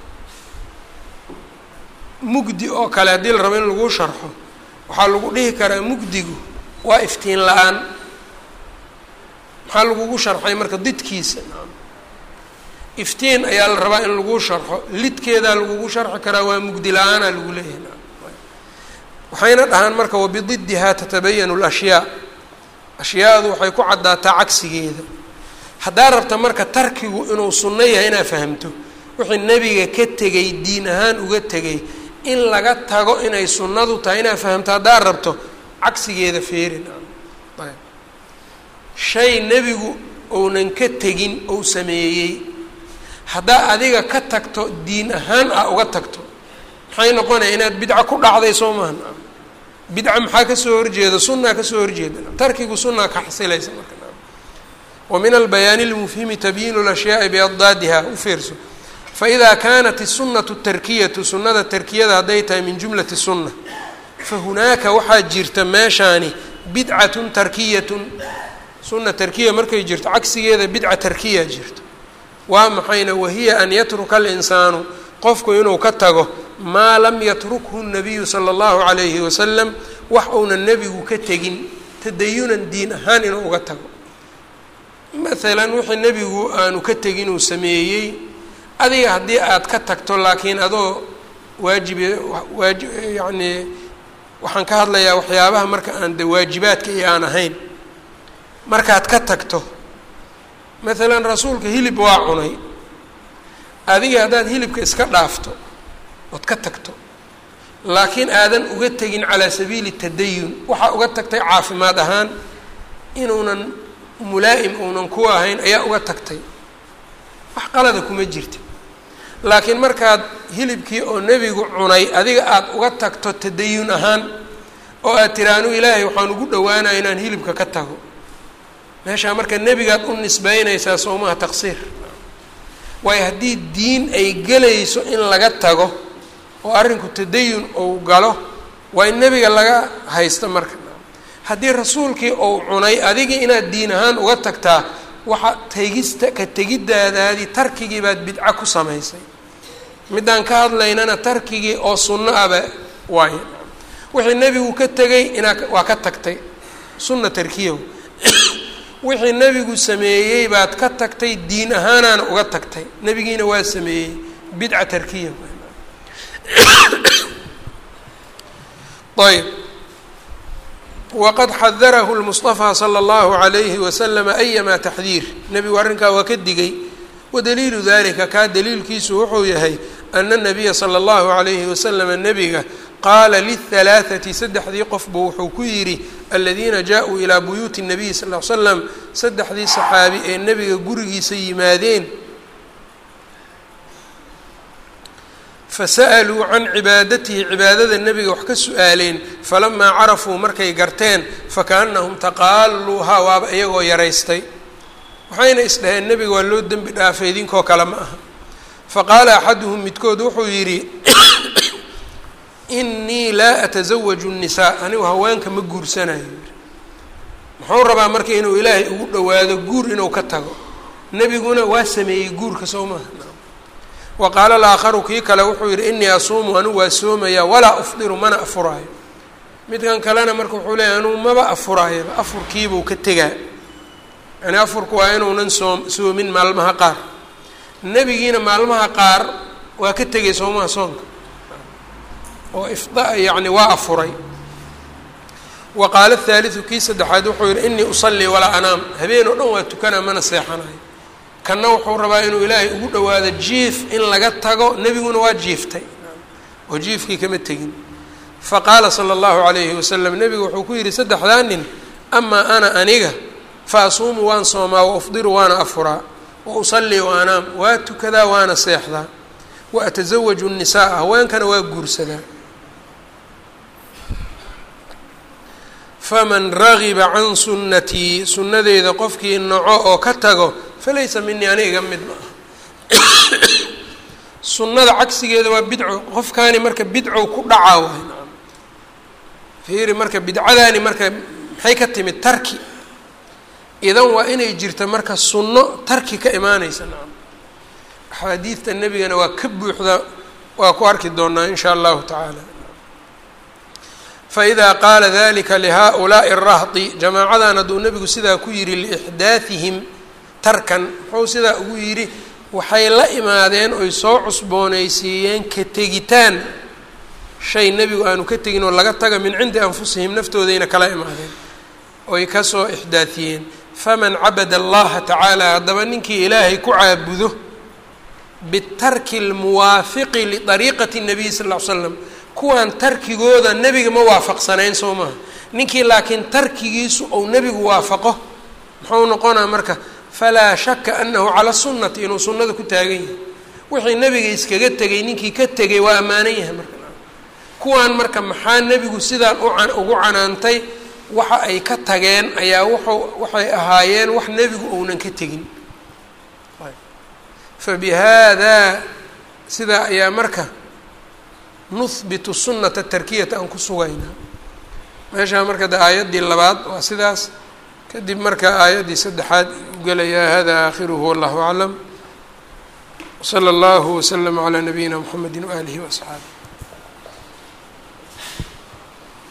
Speaker 1: mugdi oo kale haddii la rabo in lagu sharxo waxaa lagu dhihi karaa mugdigu waa iftiin la-aan maxaa lagugu sharxay marka didkiisa iftiin ayaa la rabaa in lagu sharxo lidkeedaa lagugu sharxi karaa waa mugdi la-aanaa lagu leeyahay waxayna dhahaan marka wabididdihaa tatabayanu lashyaa ashyaadu waxay ku caddaataa cagsigeeda haddaa rabta marka tarkigu inuu sunno yahay inaad fahamto wixii nebiga ka tegay diin ahaan uga tegay in laga tago inay sunnadu tahay inaad fahamto haddaad rabto cagsigeeda feerin ayb shay nebigu ounan ka tegin ou sameeyey haddaa adiga ka tagto diin ahaan ah uga tagto maxay noqonaya inaad bidca ku dhacday soo maha bidca maxaa kasoo horjeeda sunaa kasoo horjeeda tarkigu sunaa ka xasilaysa marka wa min albayaani اlmufhimi tabyiinu اlashyaai biaddaadiha u fiirso faإida kanat الsunaةu tarkiyatu sunada tarkiyada hadday tahay min jumlati الsuna fahunaaka waxaa jirta meeshaani bidcat tarkiyat suna tarkiya markay jirto cagsigeeda bidca tarkiya jirto waa maxayna wahiya an yatruka اlinsaanu qofku inuu ka tago maa lam yatrukhu الnabiyu salى اllahu عalayhi wasalam wax uuna nebigu ka tegin tadayunan diin ahaan inuu uga tago maalan wixii nebigu aanu ka tegin uu sameeyey adiga haddii aad ka tagto laakiin adoo waajibe waaji yacnii waxaan ka hadlayaa waxyaabaha marka aan de waajibaadka iyo aan ahayn markaad ka tagto maalan rasuulka hilib waa cunay adiga haddaad hilibka iska dhaafto ood ka tagto laakiin aadan uga tegin calaa sabiili tadayun waxaa uga tagtay caafimaad ahaan inuunan mulaa'im uunan ku ahayn ayaa uga tagtay wax qalada kuma jirta laakiin markaad hilibkii oo nebigu cunay adiga aada uga tagto tadayun ahaan oo aad tiri anu ilaahay waxaan ugu dhawaanaya inaan hilibka ka tago meeshaa marka nebigaad u nisbeynaysaa soomaha taqsiir waayo haddii diin ay gelayso in laga tago oo arrinku tadayun ou galo waa in nebiga laga haysto marka haddii rasuulkii ou cunay adigii inaad diin ahaan uga tagtaa waxa tegista ka tegiddaadaadii tarkigii baad bidco ku samaysay middaan ka hadlaynana tarkigii oo sunno aba waaye wixii nebigu ka tegay inaa waa ka tagtay sunna tarkiyahu wixii nebigu sameeyey baad ka tagtay diin ahaanaana uga tagtay nebigiina waa sameeyey bidca tarkiya ayb waqad xadarahu lmuصطafى slى اllahu عalayhi waslama ayama taxdiir nebigu arrinkaa waa ka digay wadaliilu dalika kaa daliilkiisu wuxuu yahay ana الnabiya slى اllahu عalayhi waslama nebiga qaala liلhalaaثati saddexdii qofba wuxuu ku yidhi aladiina jaa-uu ilaa buyuuti الnabiy sal ly slam saddexdii saxaabi ee nebiga gurigiisa yimaadeen fasa'aluu can cibaadatihi cibaadada nebiga wax ka su-aaleen falamaa carafuu markay garteen fakaannahum taqaaluuhaa waaba iyagoo yaraystay waxayna isdhaheen nebiga waa loo dembi dhaafay idinkoo kale ma aha faqaala axaduhum midkood wuxuu yidhi inii laa atasawaju nnisaa anigu haweenka ma guursanayo muxuu rabaa marka inuu ilaahay ugu dhowaado guur inuu ka tago nebiguna waa sameeyey guurka soo maaha wa qaala alaakharu kii kale wuxuu yidhi inii asuumu anigu waa soomayaa walaa ufdiru mana afuraayo midkan kalena marka wuxuu leeyahy anugu maba afuraayaba afurkiibuu ka tegaa yani afurku waa inuunan soom soomin maalmaha qaar nebigiina maalmaha qaar waa ka tegay soomaha soonka oo ifda yacni waa afuray wa qaala athaalidu kii saddexaad wuxuu yihi inii usallii walaa anaam habeen oo dhan waa tukanaa mana seexanayo kanna wuxuu rabaa inuu ilaahay ugu dhowaado jiif in laga tago nebiguna waa jiiftay oo jiifkii kama tegin faqaala sala allahu calayhi wasalam nebigu wuxuu ku yidhi saddexdaa nin amaa ana aniga fa asuumu waan soomaa wa ufdiru waana afuraa wa usallii wa anaam waa tukadaa waana seexdaa wa atasawaju nnisaaa haweenkana waa guursadaa faman ragiba can sunnatii sunnadeeda qofkii naco oo ka tago falaysa minii ani iga mid ma ah sunnada cagsigeeda waa bidco qofkaani marka bidcow ku dhacaa waay nacam fiiri marka bidcadaani marka maxay ka timid tarki idan waa inay jirta marka sunno tarki ka imaanaysa nacam axaadiidta nebigana waa ka buuxda waa ku arki doonaa in shaa allahu tacaala faإida qaala dalika lihaaؤulaaءi الrahdi jamaacadan hadduu nebigu sidaa ku yihi liixdaahihim tarkan muxuu sidaa ugu yidhi waxay la imaadeen oy soo cusboonaysiiyeen ka tegitaan shay nebigu aanu ka tegin oo laga taga min cindi anfusihim naftoodayna kala imaadeen oy kasoo ixdaahiyeen faman cabada allaha tacaala haddaba ninkii ilaahay ku caabudo bitarki اlmuwaafiqi liطariiqati الnabiy sal ll ly slam kuwan tarkigooda nebiga ma waafaqsanayn soo maaha ninkii laakiin tarkigiisu ou nebigu waafaqo muxuu noqonaa marka falaa shaka anahu cala sunnati inuu sunnada ku taagan yahay wixii nebiga iskaga tegay ninkii ka tegay waa ammaanan yahay marka kuwan marka maxaa nebigu sidaan ugu canaantay waxa ay ka tageen ayaa wuxuu waxay ahaayeen wax nebigu ounan ka tegin fabihaada sidaa ayaa marka nuhbitu sunata tarkiyata aan ku sugaynaa meeshaa marka de aayaddii labaad waa sidaas kadib marka aayaddii saddexaad u gelayaa hada aakhiruhu wallahu aclam wsala allahu waslama calaa nabiyina mxamedi waaalihi waasxaabi